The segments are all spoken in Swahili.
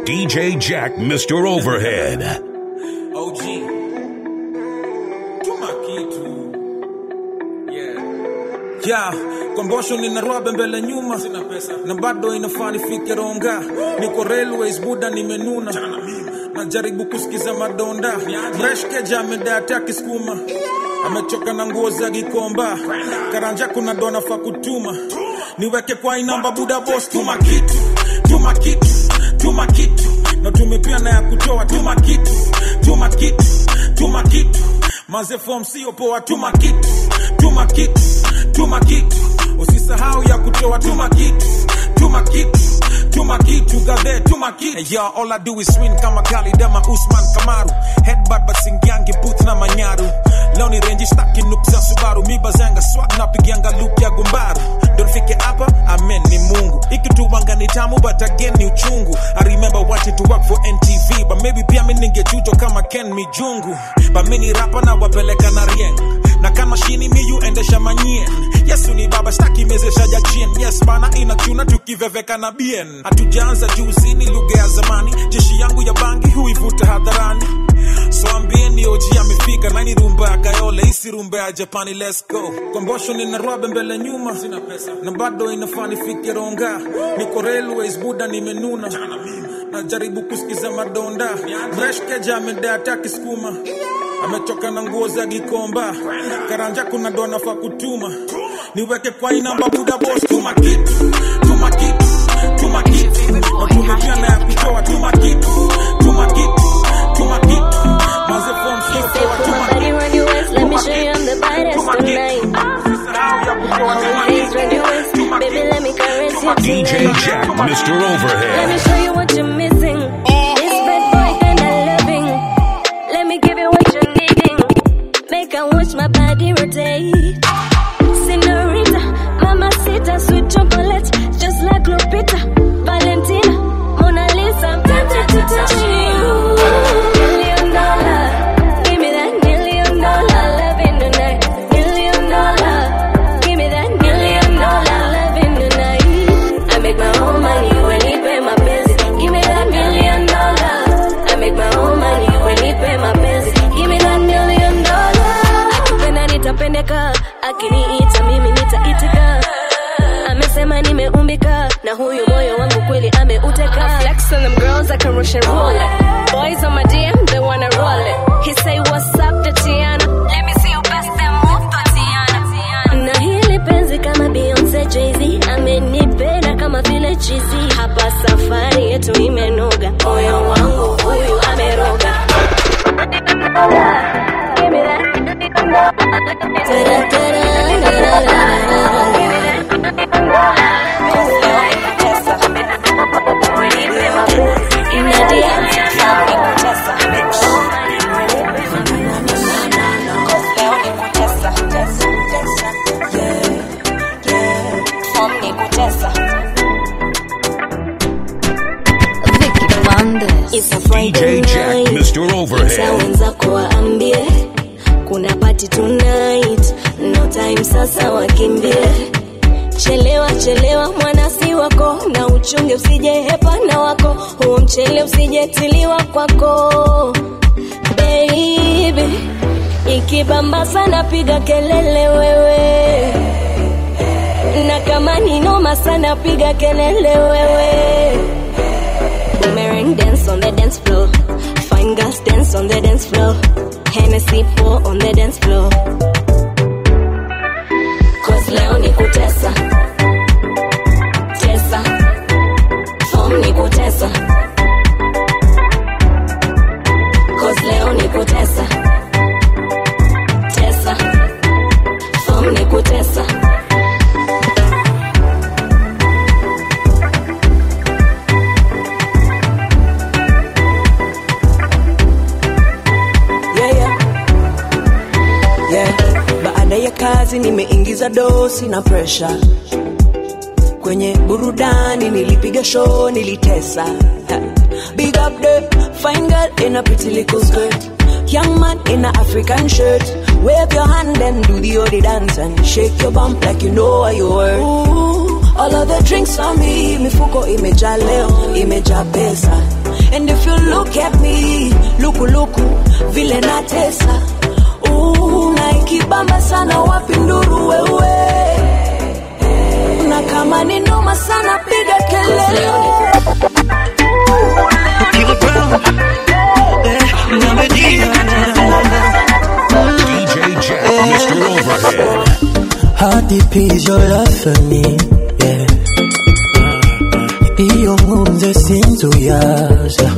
DJ Jack, Mr. Overhead. OG. Tuma kitu. Yeah. Yeah. Kombosho nina rwabe mbele nyuma Sina pesa. na bado inafaa nifike ronga niko railways buda nimenuna najaribu kusikiza madonda mreshkeja amedata kisukuma amechoka na nguo za gikomba karanja kuna dona fa kutuma niweke kwa inamba buda bos tuma kitu tuma kitu tuma kitu na tumepia na ya kutoa tuma kitu tuma kitu tuma kitu maze form sio poa tuma kitu tuma kitu tuma kitu usisahau ya kutoa tuma kitu tuma kitu tuma kitu gadhe tuma kitu hey, yo, all I do is win kama Kalidama Usman Kamaru headbutt but singiangi booth na manyaru leo ni range staki nup za Subaru miba zanga swag na pigianga loop ya gumbaru ndo nifike hapa amen ni Mungu ikituwanga ni tamu but again ni uchungu I remember wanting to work for NTV but maybe pia mimi ningechujo kama Ken Mijungu but mimi ni rapa na wapeleka na rieng na kama shini miyu endesha manyien yesu ni baba staki mezesha jachien yes bana inachuna tukiveveka na bien hatujaanza juzi ni lugha ya zamani jeshi yangu ya bangi huivuta hadharani so ambieni oji amefika nani rumba ya kayole isi rumba ya japani let's go kombosho nina rwabe mbele nyuma Sina pesa. na bado inafaa nifike ronga niko railways buda nimenuna najaribu kusikiza madonda mreshkeja amedata kisukuma amechoka na nguo za gikomba karanja kuna dona fa kutuma niweke kwa inamba buda bos tuma kitu tuma kitu tuma kitu na tumepia na ya kutoa tuma kitu tuma kitu tuma kitu maze form sio poa tuma Body kitu run your waist, let me show you I'm the baddest tuma tonight. kitu usisahau ya kutoa tuma Always run kitu your waist, tuma baby, kitu let me caress you DJ tonight. Jack, Mr. Let me Overhead. show you what you're missing. This bad boy kinda loving. Let me give you what you're needing. Make I watch my body rotate. Senorita, mamacita, sweet chocolate, just like Lupita, Valentina, Mona Lisa. I'm tempted to touch you. Million dollar, give me that million dollar loving tonight. Million dollar, give me that million dollar loving tonight. I make my own money when he pay my bills. Give me that million dollar. I make my own money when he pay my bills. Give me that million dollar. Akipenda nitapendeka, akiniita mimi nitaitika. Amesema nimeumbika na huyu moyo wangu kweli ameuteka. I flex on them girls I can rush and roll it. Boys on my DM they wanna roll it. He say what's up Tatiana. Let me see you best them move Tatiana. Na hili penzi kama Beyonce Jay-Z amenipenda kama vile chizi. Hapa safari yetu imenoga, moyo wangu huyu ameroga. Give me that. It's a Friday DJ Jack, night. Mr. Ita Overhead. wenzako waambie kuna party tonight, no time sasa wakimbie. Chelewa chelewa mwanasi wako na uchunge usije hepana wako, huo mchele usijetiliwa kwako baby. Ikibamba sana piga kelele wewe, na kama ni noma sana piga kelele wewe. Boomerang dance on the dance floor. Fine girls dance on the dance floor. Hennessy pour on the dance floor. Cause leo ni kutesa. Tesa. Form ni kutesa. Cause leo ni kutesa. Tesa. Form ni kutesa. yeah, yeah. Yeah. Baada ya kazi nimeingiza dosi na pressure kwenye burudani, nilipiga show, nilitesa. Ha. Big up the fine girl in a pretty little skirt, young man in a African shirt. Wave your hand and do the odi dance and shake your bump like you know what you worth. Ooh, all of the drinks on me, mifuko imejaa leo, imejaa pesa. lukuluku vile natesa Uu, na ikibamba sana wapi nduru wewe na kama ni noma sana piga kelele DJ Jack, Mr. Overhead. How deep is your love for me? Yeah. Iyo nkunze sinzuyaza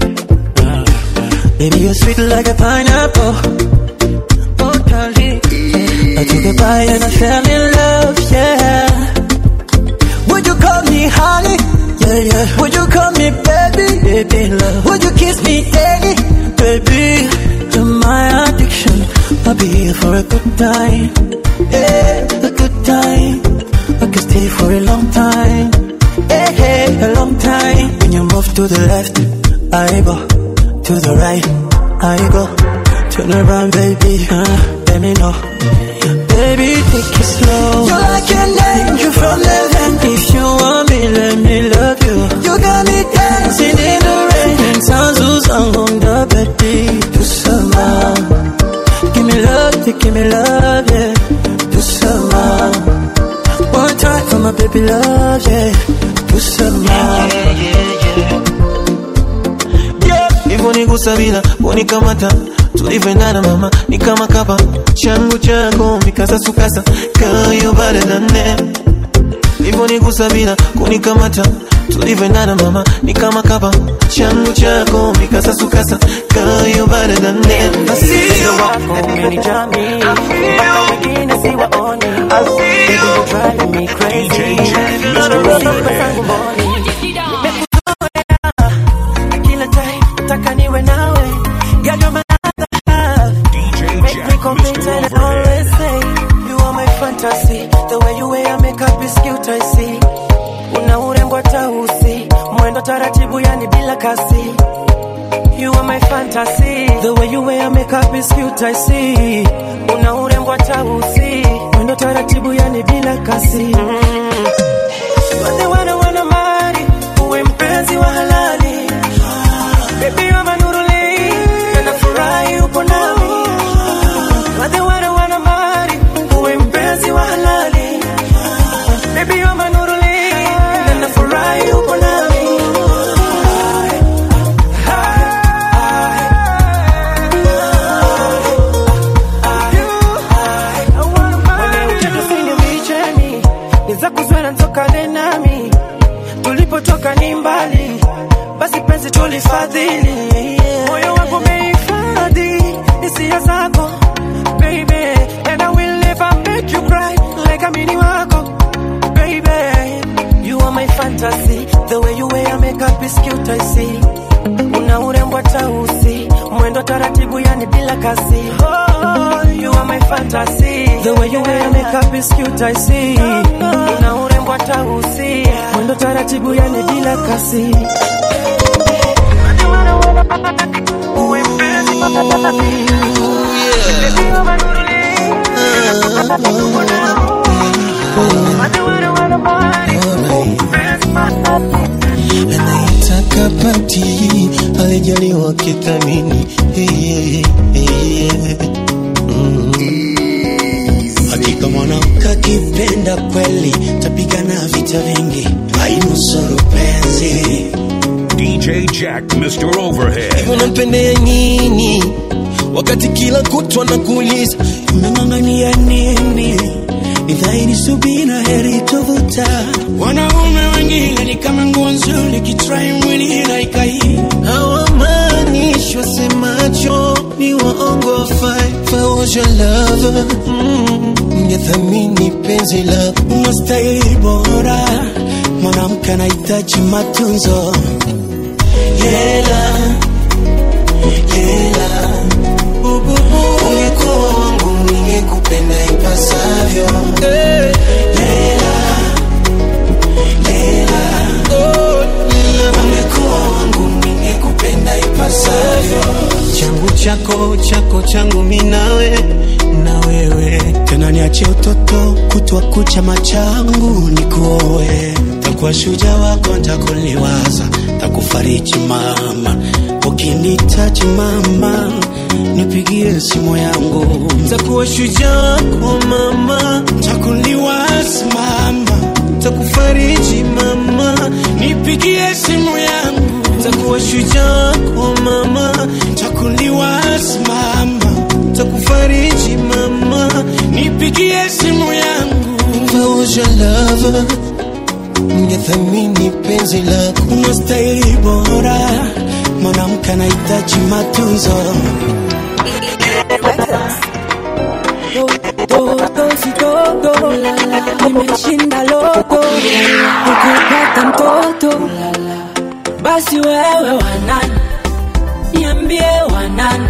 Baby you're sweet like a pineapple Oh darling I took a bite and I fell in love, yeah Would you call me honey? Yeah, yeah Would you call me baby? Baby love Would you kiss me daily? Baby You're my addiction I'll be here for a good time Yeah, a good time I can stay for a long time Yeah, yeah, a long time When you move to the left I go To the right I go Turn around baby uh, Let me know Baby, take it slow. You're like an angel from heaven. If you want me, let me love you. You got me dancing in the rain. And sounds who's on the bed. Do some Give me love, yeah, give me love, yeah. Do some One time for my baby love, yeah. Do some Yeah, hivyo nikusabila unikamata tulivyoendana mama ni kama kapa changu chako mikasasukasa kayo baradane hivyo nikusabila kunikamata tulivyoendana mama ni kama kapa changu chako mikasasukasa kayo baradane Moyo wako umenijami mpaka wengine siwaoni Baby, you're driving me crazy Sifa zangu mboni Nimekuzoea kila time nataka niwe nawe Girl, you're my other half DJ Make me Jack, complete Mr. and I always Overhead. say You are my fantasy The way you wear your makeup is cute I see Una urembo hata usi Mwendo taratibu yani bila kasi You are my fantasy The way you wear your makeup is cute I see Una urembo hata usi Mwendo taratibu yani bila kasi Wale wana wana mali Uwe mpenzi wa halali Baby you're my nuruli Na nafurahi upo nami Wale wana wana mali Uwe mpenzi wa halali Baby you're my nuruli Na nafurahi upo nami nizakuzwera ntokane nami tulipotoka ni mbali basi penzi tulifadhili moyo wangu umehifadhi hisia zako baby and I will never make you cry like amini wako baby you are my fantasy the way you wear your makeup is cute I see una urembo hata usi mwendo taratibu yani bila kasi oh, you are my fantasy the way you wear your makeup is cute I see una urembo hata usi mwendo taratibu yani bila kasi Uwe mpenzi anaitaka pati alijaliwa kithamini hey, hey, hey, hey. Hakika mwanamke akipenda kweli tapigana vita vingi, ainusuru penzi. DJ Jack, Mr. Overhead. unampendea nini wakati kila kutwa na kuuliza Umeng'ang'ania nini? Ni dhahiri subira heri tovuta. Wanaume wengine ni kama nguo nzuri, kitrai mwili inaikai. hawamaanishi wasemacho ni waongo fai faosha lava ngethamini penzi lako Unastahili bora, mwanamke anahitaji matunzo. Hela, hela, ungekuwa wangu ningekupenda ipasavyo ungekuwa wangu ningekupenda ipasavyo changu chako chako changu minawe na wewe tena niache utoto kutwa kucha machangu nikuoe takuwa shuja wako ntakuliwaza takufariji mama ukinita nahitaji mama, nipigie simu yangu, takuwa shujaa wako mama, takuliwaza mama, takufariji mama, nipigie simu yangu, takuwa shujaa wako mama, takuliwaza mama, takufariji mama, nipigie simu yangu, If I was your lover, ningethamini penzi lako unastahili bora, mwanamke anahitaji matunzo. Toto si toto, nimeshinda loto, ukipata mtoto basi wewe wanani, niambie wanani,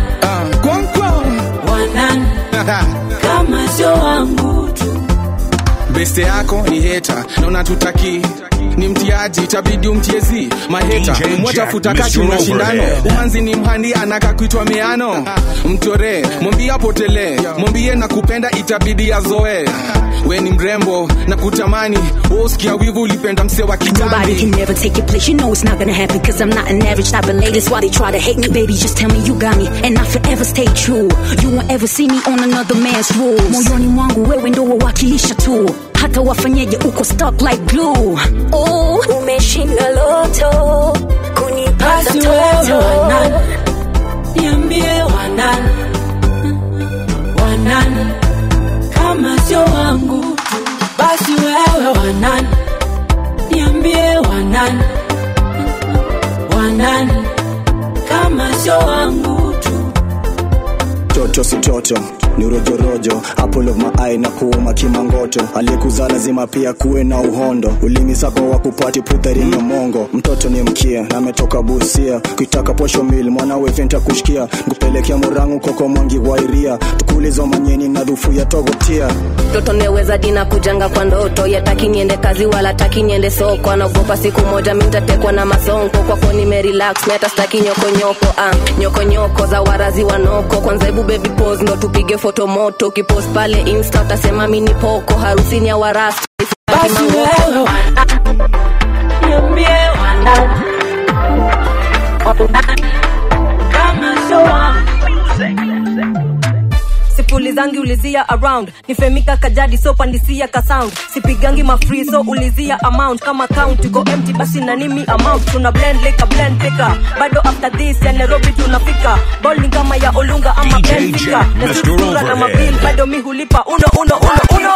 wanani kama sio wangu tu. beste yako ni heta na unatutaki ni mtiaji itabidi umtiezi maheta DJ mwatafuta Jack, kati Mr. mashindano Overhead. umanzi ni mhandi anaka kuitwa meano mtore mwambie apotele mwambie na kupenda itabidi azoe we ni mrembo na kutamani usikia wivu ulipenda mse wa Nobody can kitambi never take your place. You know it's not gonna happen cause I'm not an average type of lady. That's why they try to hate me. Baby, just tell me you got me and I forever stay true. You won't ever see me on another man's rules. Moyoni mwangu wewe ndo wawakilisha tu. Hata wafanyeje uko stuck like glue. Oh, umeshinda loto kunipata Basi wewe toto wanani, niambie wanani, wanani kama sio wangu tu. Basi wewe wanani, niambie wanani, wanani kama sio wangu tu. toto si toto ni rojorojo apple of my eye na kuuma kimangoto aliyekuzaa lazima pia kuwe na uhondo ulimi zako wa kupati puthari ya mongo mtoto ni mkia na ametoka busia kuitaka posho mil mwanawe venta kushkia nkupelekea murangu koko mwangi wairia tukuuliza manyeni na dhufu ya togotia mtoto neweza dina kujanga kwa ndoto yataki niende kazi wala taki niende soko anaogopa siku moja mintatekwa na masonko kwako nimerelax mi hata staki nyokonyoko ah, nyokonyoko za warazi wanoko kwanza hebu baby pose ndo tupige foto moto ukipost pale insta utasema mini poko harusini ya warasta Basi wewe wanani, niambie wanani, wanani kama sio wangu sipulizangi ulizia around nifemika kajadi so pandisia ka sound sipigangi mafree so ulizia amount kama count iko empty basi na nimi amount tuna blend lika blend pika bado after this ya nairobi tunafika bowling kama ya olunga ama DJ benfica Jack, na Mr. sura na Overhead. mabil bado mi hulipa uno uno uno uno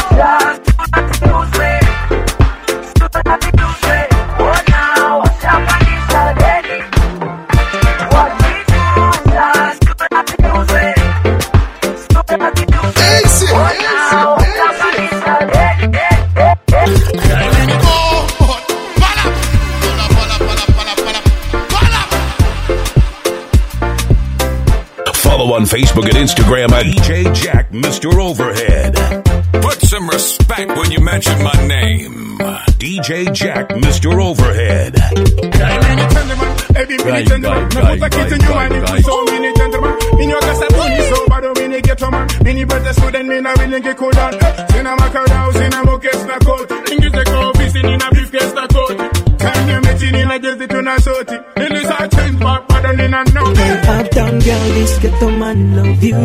Follow on Facebook and Instagram at DJ Jack Mr. Overhead. Put some respect when you mention my name. DJ Jack Mr. Overhead. Every minute gentleman, me put a kid in your mind, it's so many gentlemen. In your gas, I put so bad, many get a man. Many better student, me na willing get cool down. Sina makarao, sina mokes na coat. English the coffee, sin in a briefcase na coat. Can you meet in a just to na soti? In this I change back, but don't in a no. Uptown girl, this ghetto man love you.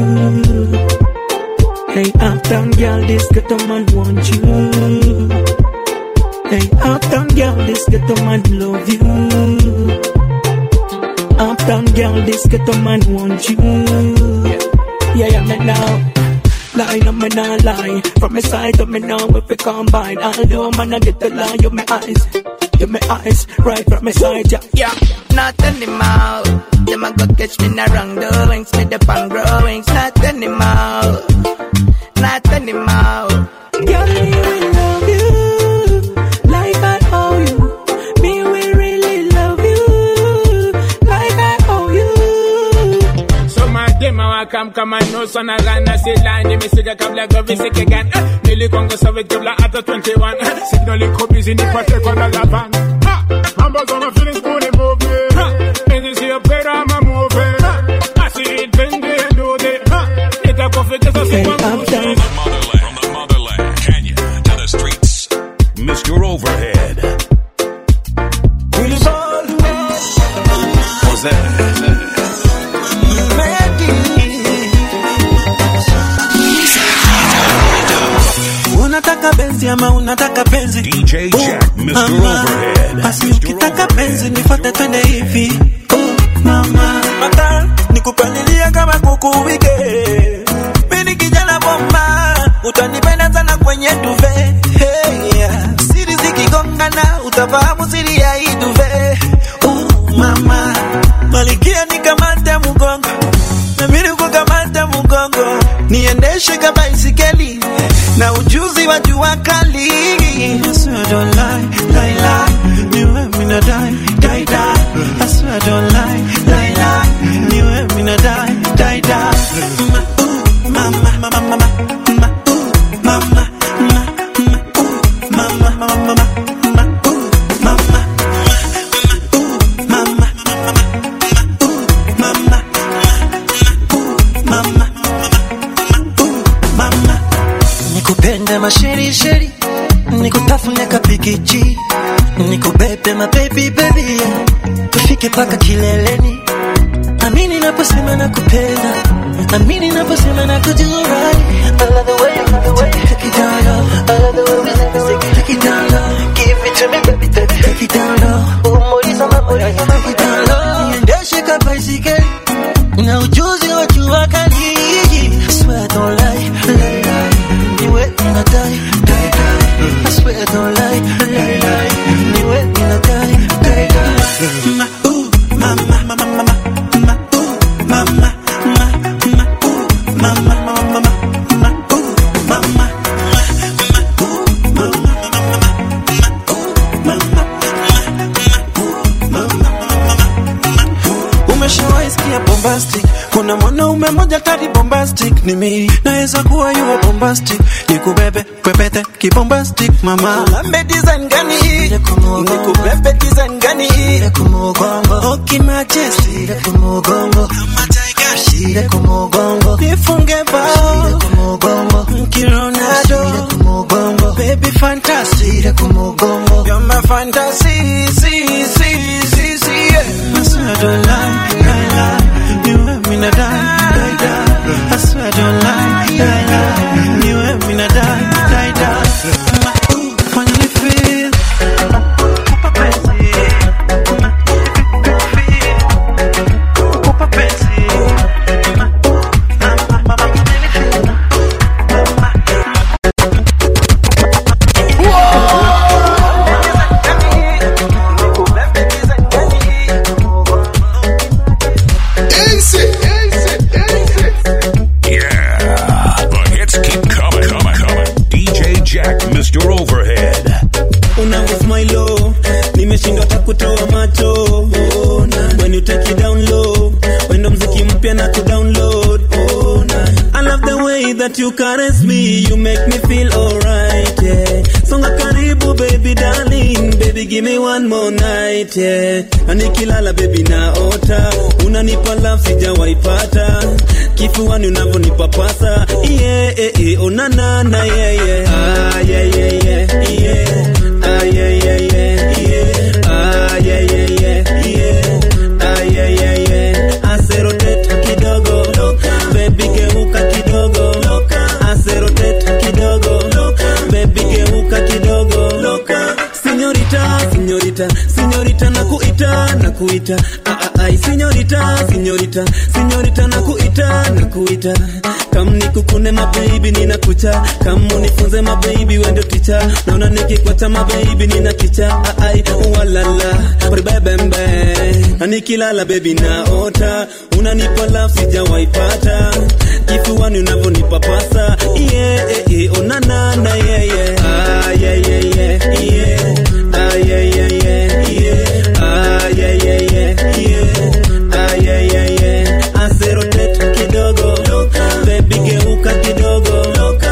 Hey, uptown girl, this ghetto man want you. Hey, uptown girl, this ghetto man love you. Uptown girl, this ghetto man want you. Yeah, yeah, me now. Lie, no, me not lie. From my side to me now, if we combine, although man, I get the lie, you my eyes. You my eyes, right from my side, yeah. Yeah, not anymore. Them a go catch me in the wrong doings, me the pan growings. Not anymore, not anymore. Girl, me will love you like I owe you. Me will really love you like I owe you. Some of them a come come and know son of Ghana say line They me siga kabla go visit again Eh, Nili Congo Soviet kabla after 21 Eh, Signal in copies in the protect on the lavan Ha! Numbers on my feelings good and move me Ha! And this here better I'm a move I see it when they do it Ha! It a coffee just a Hey, super uptown. From the motherland, Kenya to the streets. Mr. Overhead. Jose unataka benzi ama unataka penzi DJ Jack, Mr. Mama, Overhead. basi ukitaka penzi nifuate twende hivi oh, mama mata nikupalilia kama kuku wike mimi kijana bomba utanipenda sana kwenye duve hey, yeah. siri zikigongana utafahamu siri ya hii duve oh, mama malikia nikamate mgongo na mimi kukamata mgongo niendeshe kama isikeli na ujuzi wa jua kali I swear I don't lie, lie, lie. Niwe mina die, die, die. I swear I don't lie, lie, lie. Niwe mina die, die, die. Ma, ooh, mama, mama, mama, ma, ooh, mama, ma, ma, ooh, mama, mama, mama, ma, ooh, mama, ma, ooh, mama, mama, mama, mama, nikupende masherisheri nikutafune kapikichi nikubebe mabebi bebi yeah. tufike paka kileleni amini naposema nakupenda amini naposema nakujua I love the way, I love the way you take it down low. I love the way we take it, take it, take it down low. Give it to me, baby, baby, take it down low. Umeuliza mambo ya take it down low. Niendeshe ka baisikeli na ujuzi wa jua kali. I swear I don't lie, lie, lie. Niwe nina die, die, die. I swear I don't lie, lie, lie. Niwe nina die, die, die. Ma, ooh, mama, mama, mama, ma, ooh, mama, ma, ma, ooh, mama, mama, mama, ma, ooh, mama. Umeshawahi sikia bombastic? Kuna mwanaume mmoja tari bombastic ni mimi, naweza kuwa yuwa bombastic, nikubebe pepete kibombastic mama. Lambe design gani? Nikubebe design gani? Oki majesti kama tiger shire kumugongo, nifunge bao Kironado, baby fantasy, you're my fantasy, see, see, see, see, yeah. I swear I don't lie, lie, lie. You and me na die, die, die. I swear I don't lie, lie, lie. You and me na die, die, die. Ma, ooh, when you feel, kupa penzi. Kupa penzi. Ma, ooh, ma, ma, ma, ma, you make me feel. Yeah, the hits keep coming, coming, coming. DJ Jack, Mr. Overhead. unavyosmailo nimeshindwa takutoa macho oh, na. when you take it down low wendo mziki mpya na kudownload oh, na. I love the way that you caress me you make me feel alright yeah. songa karibu baby darling baby give me one more night yeah. na nikilala baby naota unanipa love sijawaipata kifuani unavyonipapasa yeah, yeah, yeah. onanana yeah, yeah. Ah, yeah, yeah, yeah, yeah. Ah, yeah, yeah, yeah, yeah. Ah, yeah, yeah, yeah, yeah. Ah, yeah, yeah, yeah. Aseroteta kidogo baby geuka kidogo Aseroteta kidogo baby geuka kidogo Sinyorita, sinyorita, sinyorita na kuita na kuita ah, ah, ai sinyorita, sinyorita, sinyorita na kuita na kuita kam nikukune mababy ninakucha kam unifunze mababy wendo ticha naona nikikwata mababy nina kicha ah, ai walala ribebembe na nikilala baby naota unanipa love sijawaipata kifuani unavyonipapasa yeah, yeah, yeah. onanana yeah, yeah. Ah, yeah, yeah, yeah, yeah. Ah, yeah, yeah, yeah, yeah. Ah, yeah, yeah, yeah, yeah. Ah, yeah, yeah, yeah. Aseroteta kidogo baby geuka kidogo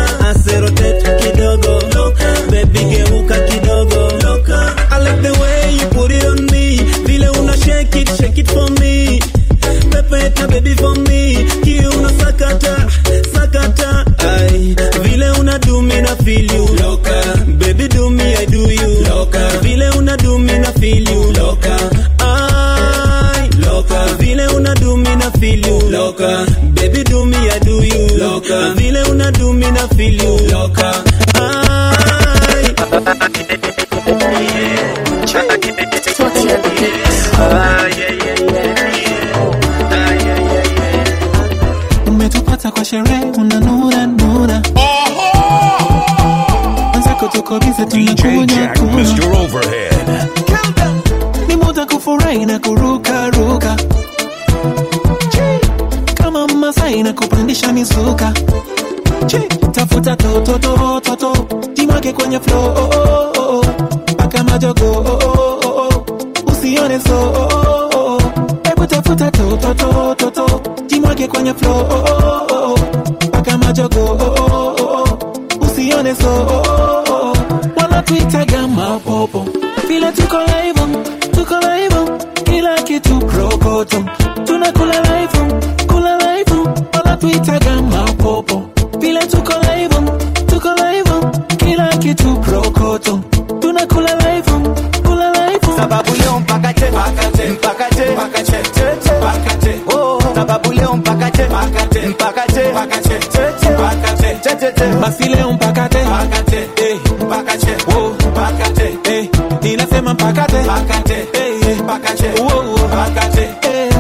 Aseroteta kidogo baby geuka kidogo I like the way you put it on me vile una shake it shake it for me pepeta baby for me kiuno sakata sakata ai vile una do me na feel you loka baby do me I do you loka vile una do me na feel you loka ai loka vile una do me na feel you loka baby do me I do you loka vile una do me na feel you loka ai DJ Jack, Mr. Overhead. ni muda kufurahi na kuruka ruka kama masai na kupandisha misuka Chi, tafuta toto toto toto jimwake kwenye flow oh, oh, oh, oh. paka majogo oh, oh, oh, oh. usione so oh, oh, oh, oh. hebu tafuta toto toto toto jimwake kwenye flow oh, oh, oh, oh. paka majogo oh, oh, oh, oh. usione so oh, oh, oh. wanatuitaga mapopo vile tuko live tuko live kila kitu krokoto tunakula live kula live wanatuitaga mapopo vile tuko live tuko live kila kitu krokoto tunakula live kula live sababu leo mpaka che mpaka che mpaka che mpaka che che che mpaka che oh sababu leo mpaka che mpaka che mpaka che mpaka che che che mpaka che che che che basi leo mpaka te mpaka che eh mpaka che oh mpaka che eh ninasema mpaka te mpaka che eh mpaka che oh mpaka che eh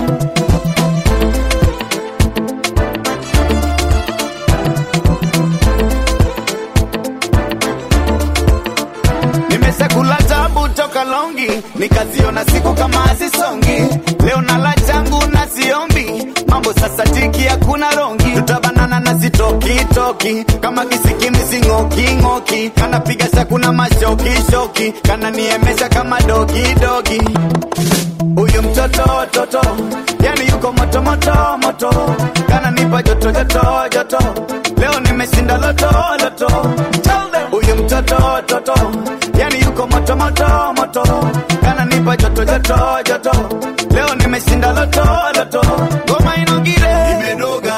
nimeshakula tabu toka longi nikaziona siku kama hazisongi leo nala changu na siombi mambo sasa tiki hakuna rongi tutabanana na sitokitoki kama kisikimisi ng'oking'oki kanapiga shakuna mashokishoki kananiemesha kama dogidogi huyu mtoto toto yani yuko moto moto moto kananipa joto joto joto leo nimeshinda loto loto huyu mtoto toto yani yuko moto moto moto kananipa joto joto joto leo nimeshinda loto loto ngoma inogire imedoga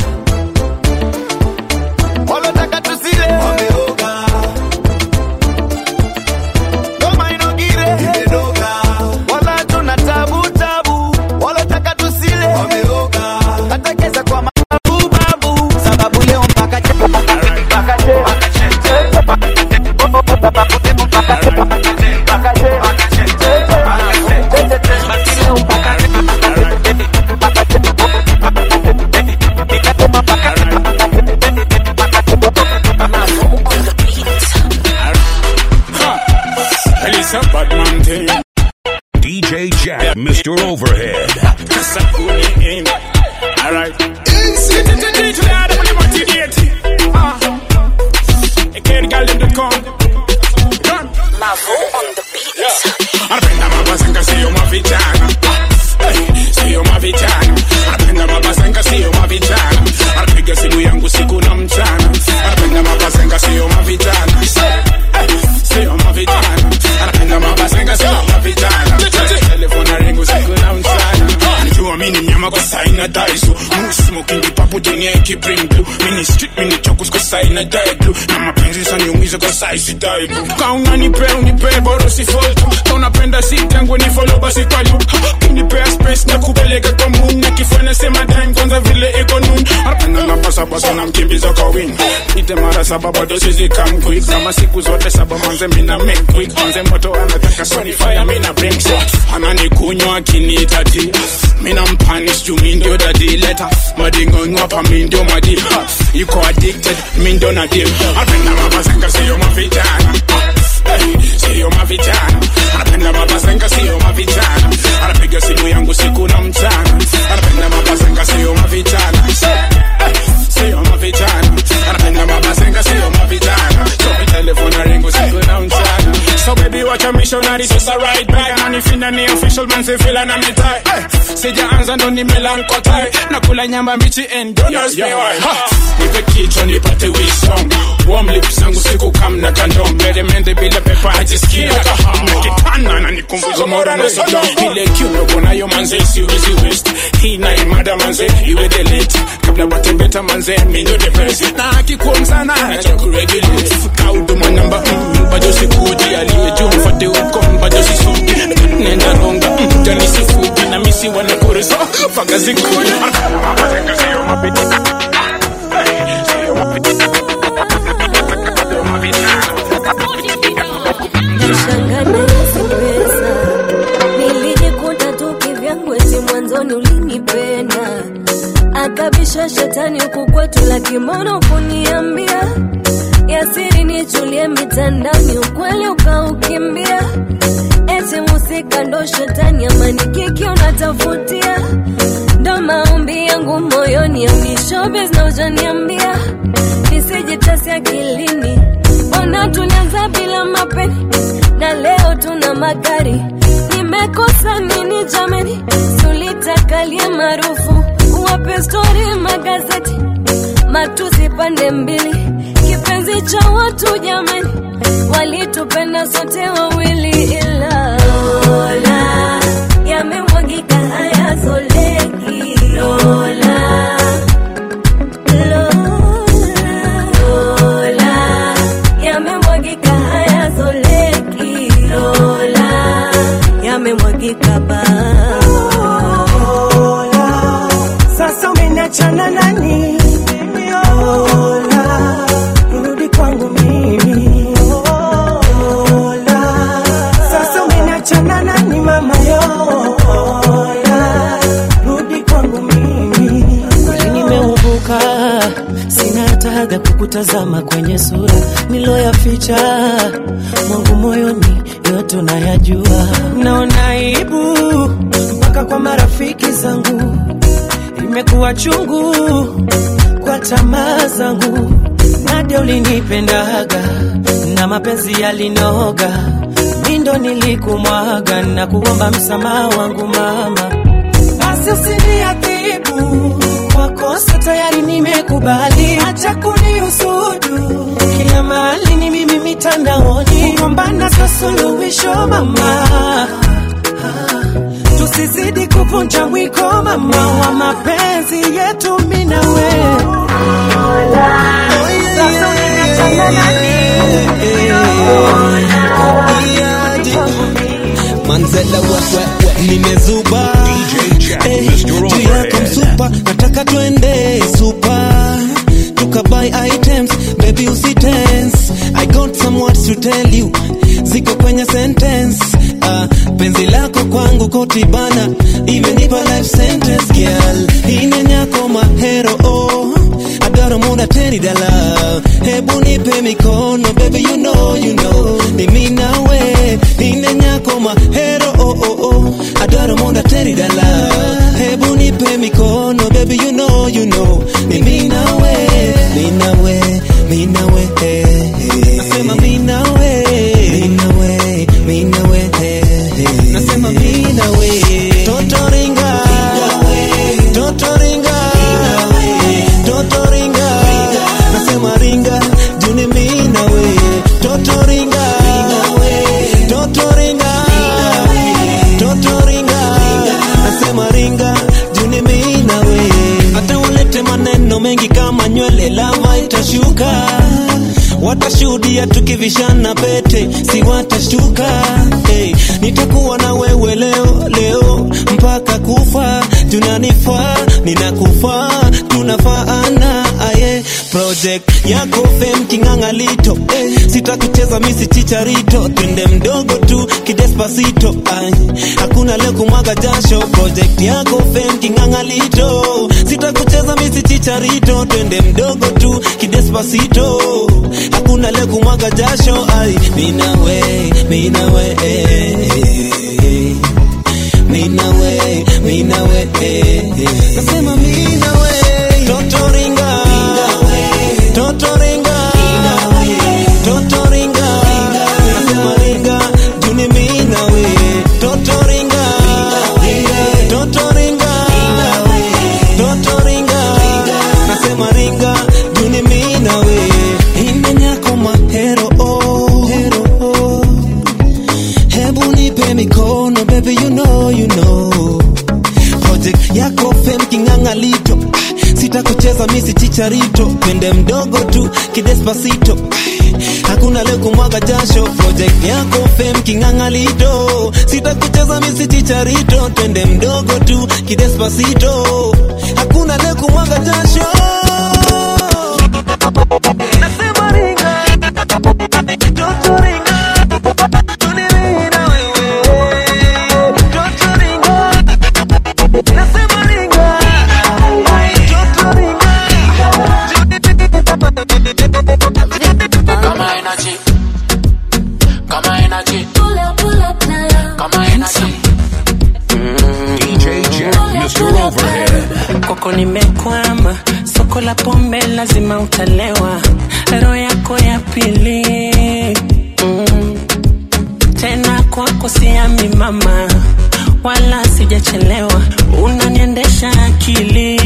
walotaka tusile wameoga ngoma inogire imedoga wala tuna tabu tabu walotaka tusile wameoga hata kesa kwa mababu babu sababu leo mpaka che mpaka che mpaka che mpaka che sababu leo mpaka che mpaka che mpaka che mpaka che basi leo mpaka che mpaka che mpaka che Well, it's a bad man thing. DJ Jack, Mr. Overhead. That's a good name. All right. Today, I'm going to motivate. Ah. I can't get them to come. Come. Mavo on the beat. Anapenda mabazenga sio mavijana Eh, sio mavijana anapenda mabazenga sio mavijana anapiga simu yangu siku na mchana anapenda mabazenga sio mavijana Eh, sio mavijana anapenda mabazenga sio mavijana telefona ringu siku na mchana Anajua mini mnyama kwa saina daisu Smoking kipapu jenye kibring blue Mini street mini chokus kwa saina die blue Na mapenzi saniumiza kwa saisi die blue Ka unanipe unipe boro si fall tu Ka unapenda si tangu ni follow basi kwa loop Unipea space na kupeleka kwa moon Na kifanya sema time kwanza vile iko noon Anapenda na pasa basa na mkimbiza kwa wing Nite mara saba bado sizi come quick Kama siku zote saba manze mina make quick Manze moto anataka soni fire mina bring shot Ananikunywa akiniita tea Mina mpanish juu mi ndio dadi leta Madingo ngwapa mi ndio madi Ha, Yuko addicted mi ndio nadim Anapenda mabazenga siyo mavijana Eh, Siyo mavijana Anapenda mabazenga siyo mavijana Anapiga simu yangu siku na mchana Anapenda mabazenga siyo mavijana Eh, Siyo mavijana Anapenda mabazenga siyo mavijana So mi telefona ringu siku na mchana So baby watch a missionary just a ride back Manifinda ni official man se fila na mitai hey. Sijaanza ndo nimelankotai Nakula nyamba mbichi and don't ask me why ha. Nipe kichwa nipate wisdom Warm lips zangu siku kam na kandom Mede mende bila pepa ajisikia kaham Nakitana na nikumbuzo mora na sodom Ile kiuno kunayo manze siwezi waste Hii na imada manze iwe delete Kabla watembeta manze mindo the best Na akikuwa msana acha kuregulate Kauduma namba mm, bado sikuji aliye juu mfate uko bado sisuki Nenda ronga mm, jani sifuki na misi wana kureso Faga zikuji Mabazenga siyo mapiti Siyo mapiti Siyo mapiti Nashangana hizi pesa nilijikuta tu kivyangu, eti mwanzoni ulinipenda, akabisha shetani huku kwetu, lakini mbona kuniambia ya siri nichulie mitandani, ukweli ukaukimbia. Eti musika ndo shetani, amani kiki unatafutia, ndo maombi yangu moyoni, au ni showbiz na ujaniambia nisijitasi akilini. Ona tulianza bila mapeni na leo tuna magari. Nimekosa nini jamani? Sulitakalie maarufu, wape stori magazeti, matusi pande mbili, kipenzi cha watu jamani, walitupenda sote wawili, ila Lola yamemwagika hayazoleki. Lola, Lola yamemwagika hayazoleki. Lola yamemwagika ba Sasa umeniachana nani? Lola, rudi kwangu mimi. Lola, sasa umeniachana nani mama yo? Lola, rudi kwangu mimi. Kweli nimeuvuka, sina hata haga kukutazama kwenye sura niloyaficha mwangu moyoni, yote unayajua. Naona aibu mpaka kwa marafiki zangu imekuwa chungu kwa tamaa zangu. Nadia ulinipendaga na mapenzi yalinoga, mi ndo nilikumwaga na kuomba msamaha wangu mama, basi usiniadhibu kwa kosa tayari nimekubali, acha kunihusudu kila mahali ni mimi mitandaoni, kugombana sio suluhisho mama tusizidi kuvunja mwiko mama wa mapenzi yetu mimi na wewe. Sasa unaniachana manzela wewe nimezuba Eh, juu yako msupa nataka twende supa tukabuy items baby usitense i got some words to tell you ziko kwenye sentence uh, penzi lako kwangu kotibana imenipa life sentence girl inenyako mahero oh adaro muda teni dala hebu nipe mikono baby you know you know ni mimi nawe ine nyako mahero oh oh oh adaro muda teni dala hebu nipe mikono baby you know you know ni mimi nawe mimi nawe mimi nawe eh, eh. nasema mimi nawe mimi nawe mimi nawe eh, eh. nasema mimi nawe toto ringa toto ringa toto ringa nasema ringa juni mimi nawe toto ringa toto ringa toto ringa nasema ringa juni mimi nawe hata ulete maneno mengi kama nywele lava itashuka watashuhudia tukivishana pete si watashtuka hey, nitakuwa na wewe leo leo mpaka kufa tunanifaa ninakufaa tunafaana aye project yako fem kingangalito eh, sitakucheza misi chicharito twende mdogo tu kidespasito ay, hakuna leo kumwaga jasho project yako fem kingangalito sitakucheza misi chicharito twende mdogo tu kidespasito hakuna leo kumwaga jasho ay, minawe minawe eh, eh, minawe minawe eh, eh. nasema minawe toto ringa toto ringa toto ringa nasema ringa juni minawe toto ringa toto ringa toto ringa nasema ringa juni minawe imenyako mahero oh, hero oh. hebu nipe mikono baby you know you know project yako fem kingangalito Ah, sitakucheza misi chicharito twende mdogo tu kidespasito Ah, hakuna leo kumwaga jasho project yako fem kingangalito sitakucheza misi chicharito twende mdogo tu kidespasito hakuna leo kumwaga jasho nasema ringa toto ringa tunimina wewe toto ringa nasema ringa toto ringa kwako nimekwama soko la pombe lazima utalewa roho yako ya pili mm. tena kwako siami mama wala sijachelewa unaniendesha akili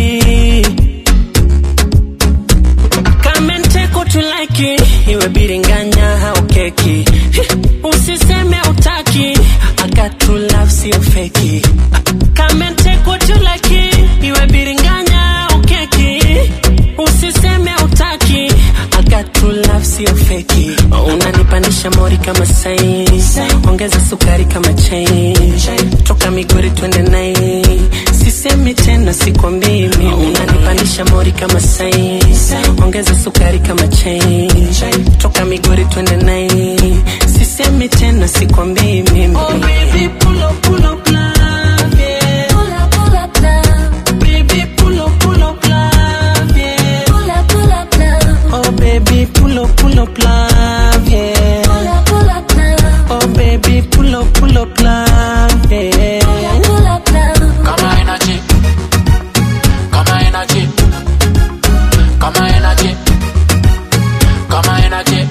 kamenteko tulaki iwe biringanya au keki usiseme utaki agatulaf sio feki kamenteko tulaki iwe biringanya au keki usiseme utaki agatulaf sio feki unanipandisha mori kama sai ongeza sukari kama chai toka migori twende nai sisemi tena sikwambii mimi unanipandisha mori kama sai ongeza sukari kama chai toka migori twende nai sisemi tena sikwambii mimi oh, baby, pull up, pull up, love, yeah. Pull up, pull up, love. Baby, pull up, pull up, love, yeah. Pull up, pull up, love. Oh baby, pull up, pull up, love, yeah. Pull up, pull up, love. Oh baby, pull up, pull up, love, yeah. Pull up, pull up, love. Kama energy. Kama energy. Kama energy. Kama energy.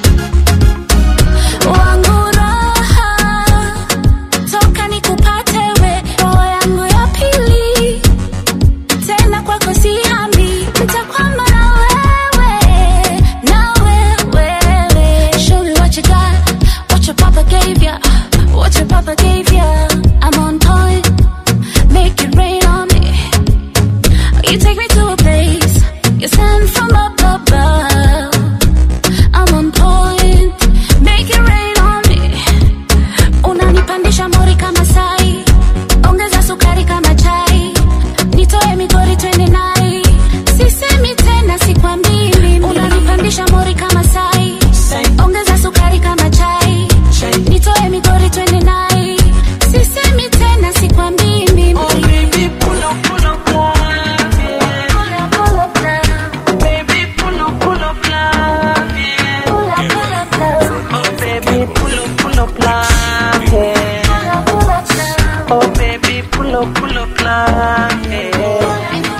Wangu raha, toka nikupate we, roho yangu ya pili. Tena kwako sihami, nitakwama na wewe, na wewe. Show me what you got, what your papa gave ya, what your papa gave ya. I'm on point, make it rain on me. You take me to a place, you send from up above. I'm on point, make it rain on me. Unanipandisha mori kama sai, ongeza sukari kama chai, nitoe migori twende nai. Sisemi tena sikwambii mimi, unanipandisha mori kama sai, ongeza sukari kama chai, nitoe migori twende nai. Sisemi tena sikwambii mimi. Oh baby, pull up, pull up, love, yeah. Pull up, pull up, love. Baby, pull up, pull up, love, yeah. Pull up, pull up, love. Oh baby, pull up, pull up, love, yeah. Pull up, pull up, love. Oh baby, pull up, pull up, love, yeah.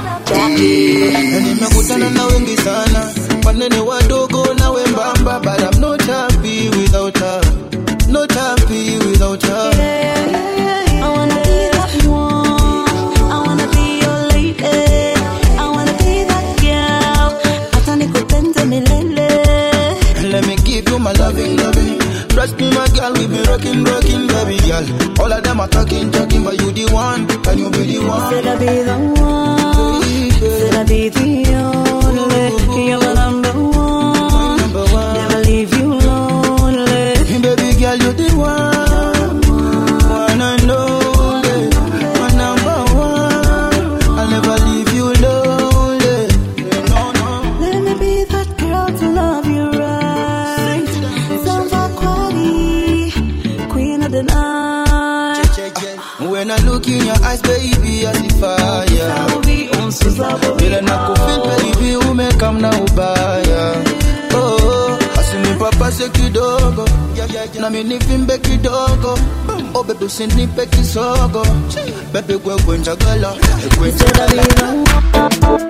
Na nimekutana na wengi sana wanene wadogo na wembamba but I'm not happy without her not happy without her I wanna be that one. I wanna be your lady. I wanna be that girl. Hata nikupende milele. let me give you my loving loving trust me my girl we be rocking rocking baby girl all of them are talking talking but you the one can you be the one Said I be the one. Said I be the only. You're my number one. Never leave you lonely. baby girl you the one one and only my number one I'll never leave you lonely no no Let me be that girl to love you right. Samba Kwani, queen of the night. When I look in your eyes, baby, I see fire. Vile nakufeel baby, umekam na ubaya. Oh, asinipapase kidogo nami nivimbe kidogo. Oh baby, usinipe kisogo. Baby, gwe njagala, gwe njagala.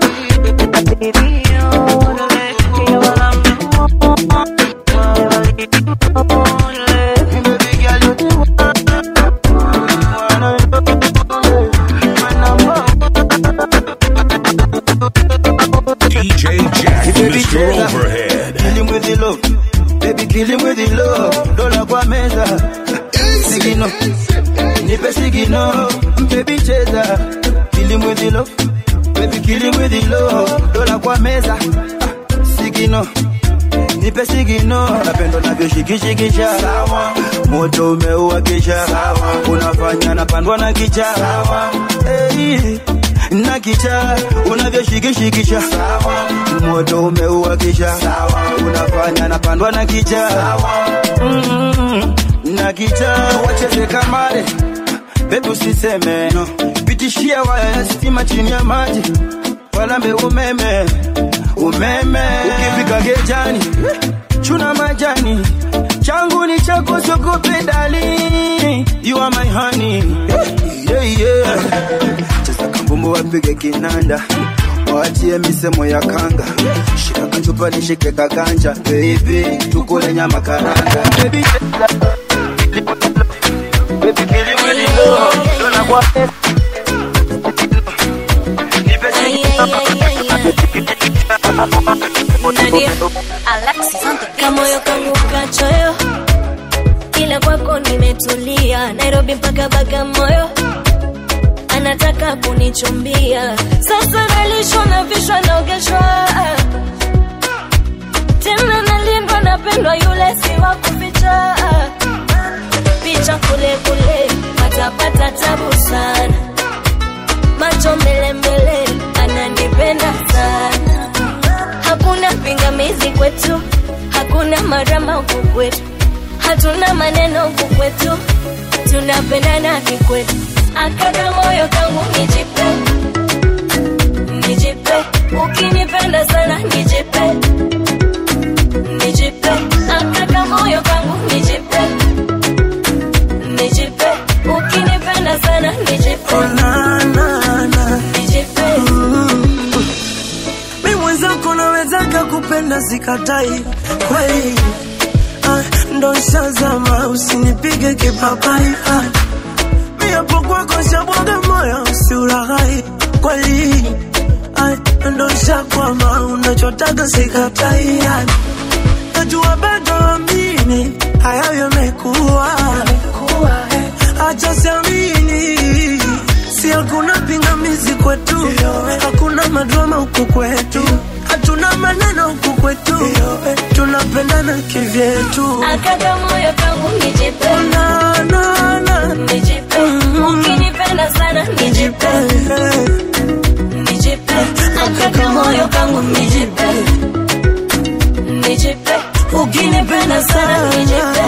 DJ Jack, Mr. Overhead. Kill him with the love. Baby, kill him with the love. Dola kwa meza. Sigino. Nipe sigino. Baby, cheza. Kill him with the love. Baby, kill him with the love. Dola kwa meza. Sigino. Nipe sigino. Napendo navyoshikishikisha. Moto umeuakisha. Unafanya napandwa na kicha. Hey. Na kicha unavyoshikishikisha moto umeuakisha unafanya napandwa na kicha Mm, na kicha wacheze kamare bebi usiseme no. pitishia waya ya stima chini ya maji walambe umeme umeme ukifika gejani chuna majani changu ni chako sogope dali you are my honey yeah, yeah. cheza kambumbu wapige kinanda waachie misemo ya kanga shika kachupa nishike kaganja baby tukule nyama karanga baby baby kili mwili lo dona kwa kamoyo kangu kachoyo ila kwako nimetulia nairobi mpaka bagamoyo anataka kunichumbia sasa nalishwa na vishwa naogeshwa tena nalindwa napendwa yule si wa kuficha picha kule kule patapata tabu sana macho mbele mbele ananipenda sana hakuna pingamizi kwetu hakuna marama huku kwetu hatuna maneno huku kwetu tunapendana kikwetu akaka moyo kangu nijipe nijipe ukinipenda sana nijipe nijipe akaka moyo kangu nijipe nijipe ukinipenda sana nijipe nijipe mi mwenzako nawezaka kupenda sikatai kweli ah, ndo shazama usinipige kipapai ah, mi hapo kwako shabwaga moyo usiuraghai kweli ah, ndo shakwama unachotaka sikatai ah, najua bado amini hayo yamekuwa acha siamini si hakuna pingamizi kwetu hakuna madrama huku kwetu hatuna maneno huku kwetu tunapendana kivyetu akaka moyo kangu nijipe na, na, na. nijipe ukinipenda sana nijipe nijipe akaka moyo kangu nijipe nijipe ukinipenda sana nijipe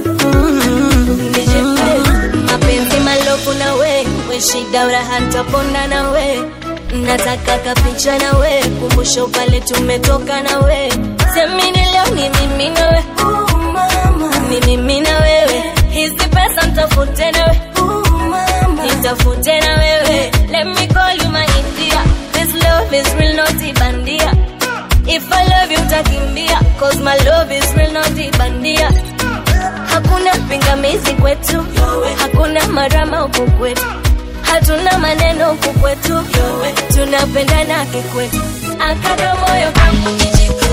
nijipe mapenzi malofu na we we shida uraha ntapona na we nataka kapicha na we kumbusho pale tumetoka na we semini leo ni mimi na we ni mimi na wewe hizi pesa mtafute na we nitafute na wewe let me call you my india this love is real not ibandia if i love you utakimbia cause my love is real not ibandia hakuna pingamizi kwetu hakuna marama huku kwetu hatuna maneno huku kwetu tunapendana kikwetu akaka moyo kangu nijipe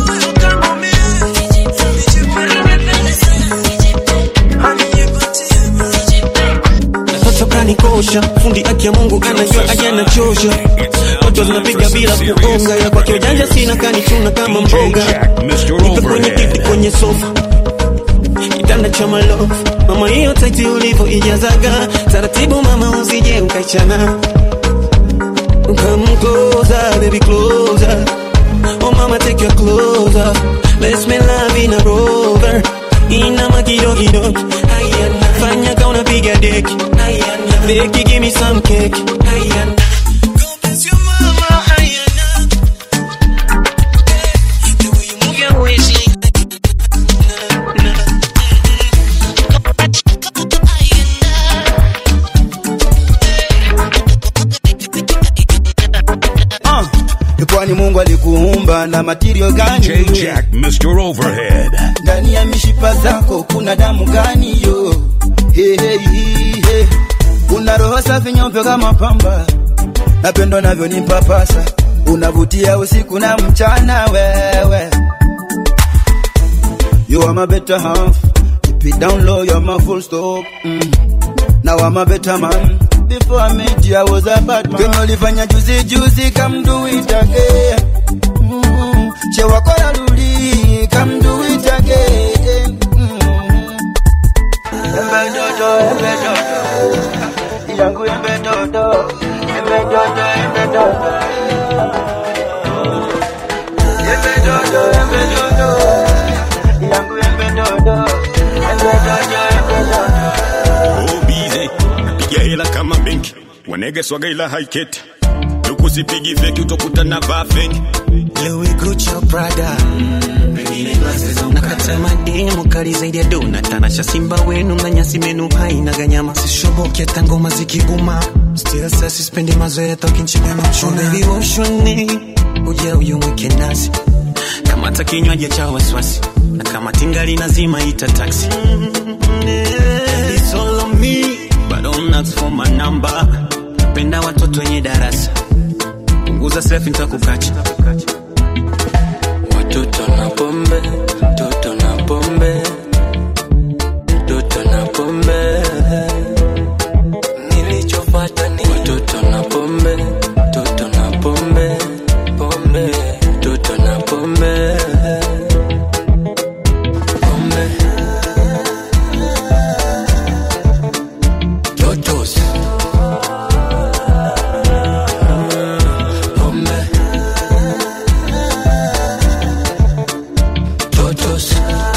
Toto kanikosha fundi aki ya Mungu anajua aje anachosha Toto zinapiga bila kuonga ya kwake ujanja sina kanichuna kama mboga Nipe kwenye kiti kwenye sofa kitanda cha malofu mama hiyo taiti ulivyo ijazaga taratibu mama usije ukaichana Come closer, baby closer Oh mama take your clothes off Let's make love in a rover Inama kidogo kidogo Ayana Fanya ka unapiga deki Ayana Deki give me some cake Ayana Go bless your mama Ayana The way you move your waist uh, kwani mungu alikuumba na matirio gani DJ Jack, Mr. Overhead. ndani ya mishipa zako kuna damu gani yo hey, hey, hey, hey. una roho safi nyeupe kama pamba napendo navyo ni mpapasa unavutia usiku na mchana wewe you are my better half keep it down low you're my full stop mm. now I'm a better man before I met you I was a bad man kwenye ulifanya juzi juzi come do it again mm. chewa kora rudi come do it again mm. embe dodo embe dodo yangu embe dodo embe dodo embe dodo embe dodo embe dodo yangu embe dodo embe dodo embe dodo bize piga hela kama benki wanege swaga ila haiketi tukusipigi feki utokutana vaa feki Louis Gucci Prada nakata mademu kali zaidi ya dona tanasha simba wenu na nyasi menu haina ganyama sishoboke hata ngoma zikiguma still sasa sispendi mazoea tokinchika na mchuna baby woshoni uja uyumwike nasi kamata kinywaji cha wasiwasi na kama tingali nazima ita taxi It's all on me, but don't ask for my number. Penda watoto wenye darasa, punguza selfie nitakukacha. Watoto na pombe, toto na pombe, toto na pombe. Nilichofuata ni watoto na pombe, toto na pombe, pombe, toto na pombe. Pombe. Totos. Pombe. Totos.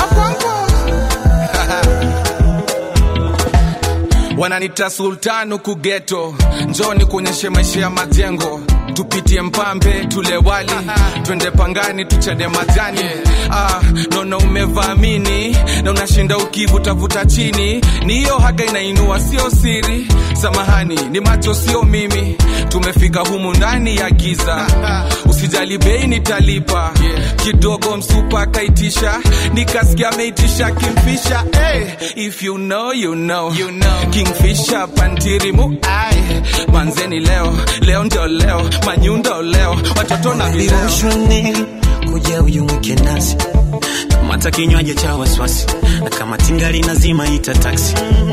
wananita sultan huku geto njoni kuonyeshe maisha ya majengo tupitie mpambe tule wali twende pangani tuchade majani ah, naona umevaamini na unashinda ukivutavuta chini ni hiyo haga inainua sio siri samahani ni macho sio mimi tumefika humu ndani ya giza usijali bei nitalipa kidogo msupa akaitisha nikasikia ameitisha kimfisha hey, if you know, you know. You know. kingfisha pantirimu ai manzeni leo leo ndio leo manyundo leo watoto na vileo Viroshoni kuja uyumwike nasi kamata kinywaji cha wasiwasi na kama tingali nazima ita taxi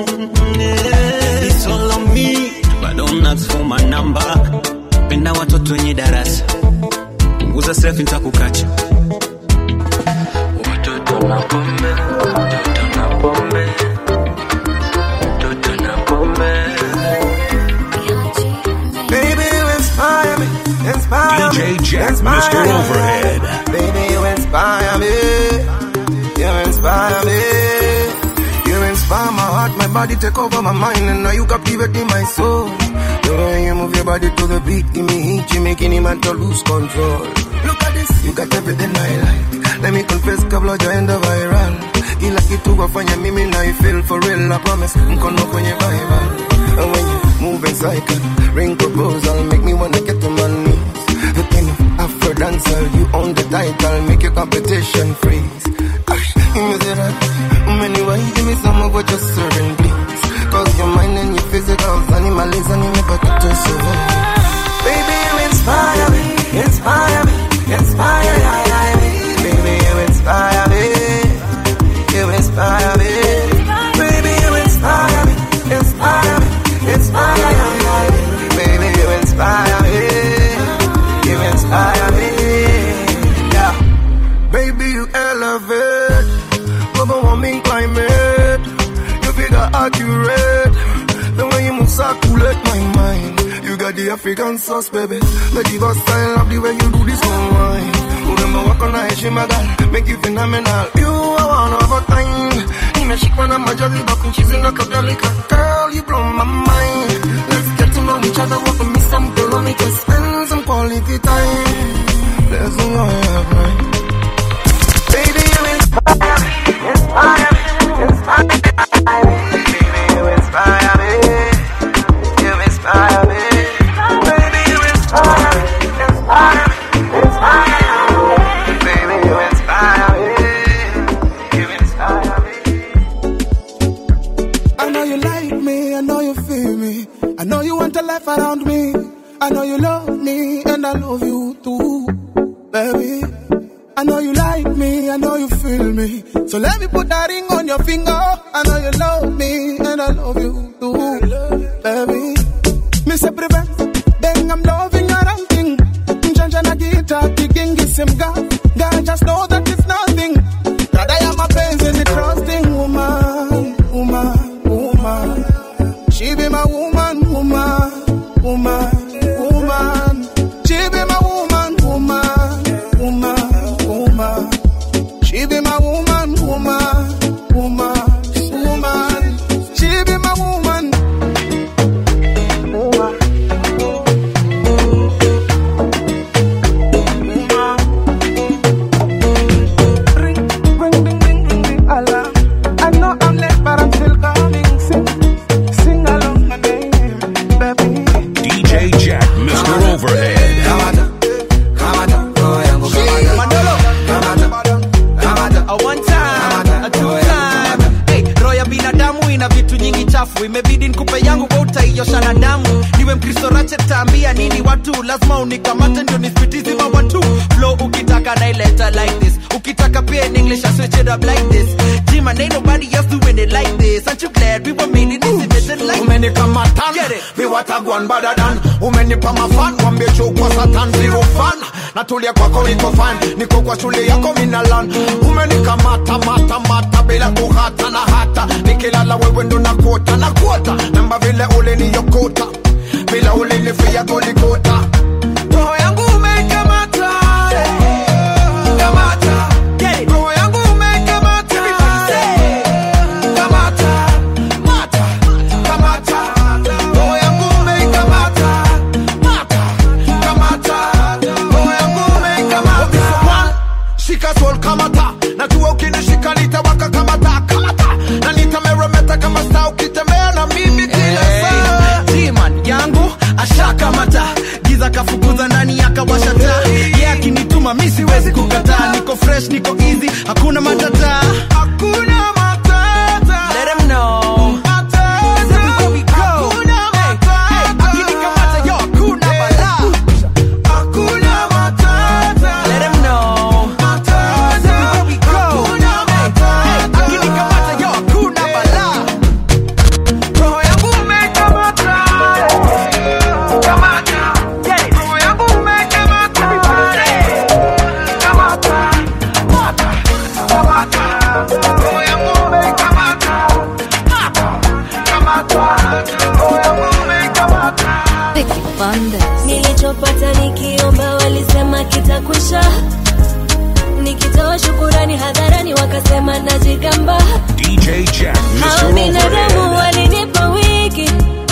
It's all on me, but don't ask for my number. Penda watoto wenye darasa, punguza selfie nitakukacha. Watoto na pombe, watoto na pombe, watoto na pombe. Baby, you inspire me, inspire DJ me, Jack, inspire Mr. me. Overhead. Baby, you inspire me, you inspire me. You inspire my heart, my body take over my mind, and now you captivating my soul. The way you move your body to the beat, give me heat, you making him to lose control. Look at this, you got everything I like. Let me confess, kabla jaenda viral. Kila kitu wafanya mimi na I feel for real, I promise. Mkono kwenye Bible. And when you move in cycle, ring proposal, make me wanna get to my knees. The king of Afro dancer, you own the title, make your competition freeze. Ash, Give me the right, anyway, give me some of what you're serving, please. Cause your mind and your physicals, animalism, you never get to survive. Baby, you inspire me, inspire me, inspire me. Baby, you inspire me, you inspire me. Baby, you inspire me, inspire me, inspire me. Baby, you inspire me, you inspire me. Yeah. Baby, you elevate, global warming climate. You figure accurate, the way you move circulate my mind. You got the African sauce, baby. The diva style of the way you do this one wine. Urembo wako na heshima girl, make you phenomenal. You are one of a kind. Nimeshikwa na majaliba kunchizi na kadhalika. Girl, you blow my mind. Let's get to know each other, walk with me some kilometers, spend some quality time. Let's go, yeah, right. Baby, you inspire me, inspire me, inspire me. Baby, you inspire me, you inspire me. Baby, you inspire me, inspire me, inspire me. Baby, you inspire me, you inspire me. I know you like me, I know you feel me. I know you want a life around me. I know you love me, and I love you too, baby. I know you like me, I know you feel me. So let me put that ring on your finger. I know you love me, and I love you too, baby. Me say prevent, then I'm loving your ranking. Njanja na guitar, kicking kisimga. God just know that it's nothing. Dada ya mapenzi ni trusting woman, woman, woman. She be my woman, woman, woman, woman. She be my woman, woman, woman, woman. She be my woman, woman, woman, woman. She be my woman. Mr. Overhead. Kamata, kamata, roho yangu kamata. Manolo. Kamata, kamata, A one time, a two time. Hey, roho ya binadamu ina vitu nyingi chafu imebidi nikupe yangu kwa utaiosha na damu niwe mkristo rache taambia nini watu lazima unikamate ndio nispitizima watu flow ukitaka naileta like this ukitaka pia in english I switch it up like this Jim and ain't nobody else doing it like this aren't you glad we were made in this division like umenikamatan viwatagwan badadan umenipa mafan wambie chukwa satan zero fan natulia kwako niko fan niko kwa shule yako minalan umenikamata mata mata bila kuhata na hata nikilala wewe ndo nakota na kuota namba vile uliniyokota bila ulinifia golikota roho yangu umeikamata kamata roho yangu umeikamata kamata mata kamata roho yangu umeikamata mata kamata roho yangu umeikamata shika sol kamata najua ukinishika nitawaka kamata kamata na nitameremeta kama saa ukitembea na mimi kila saa G-man yangu ashakamata giza kafukuza ndani akawasha taa ye akinituma mi siwezi kukataa niko fresh niko easy hakuna matata hakuna matata let him know Everywhere we go. Hey, hey, akinikamata, yo, hakuna balaa. Let him know. Everywhere we go. Hey, hey, akinikamata, yo, hakuna balaa. Roho yangu umekamata. Kamata. Roho yangu umekamata. Kamata. Mata. Kamata. Roho yangu umekamata. Mata. Kamata. Roho yangu umekamata. nilichopata nikiomba walisema kitakwisha nikitoa shukurani hadharani wakasema najigamba DJ Jack, hao Mr. binadamu Overhead. walinipa wiki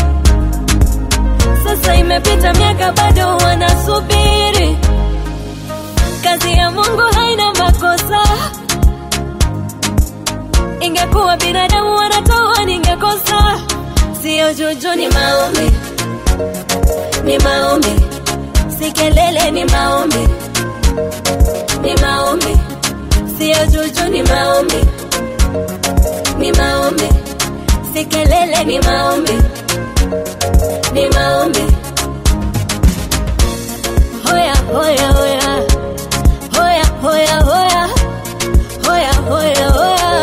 sasa imepita miaka bado wanasubiri kazi ya mungu haina makosa ingekuwa binadamu wanatoa ningekosa siyo juju ni maombi ni maombi si kelele ni maombi ni maombi siyo juju ni maombi ni maombi si kelele ni maombi ni maombi hoya hoya hoya hoya hoya hoya hoya hoya hoya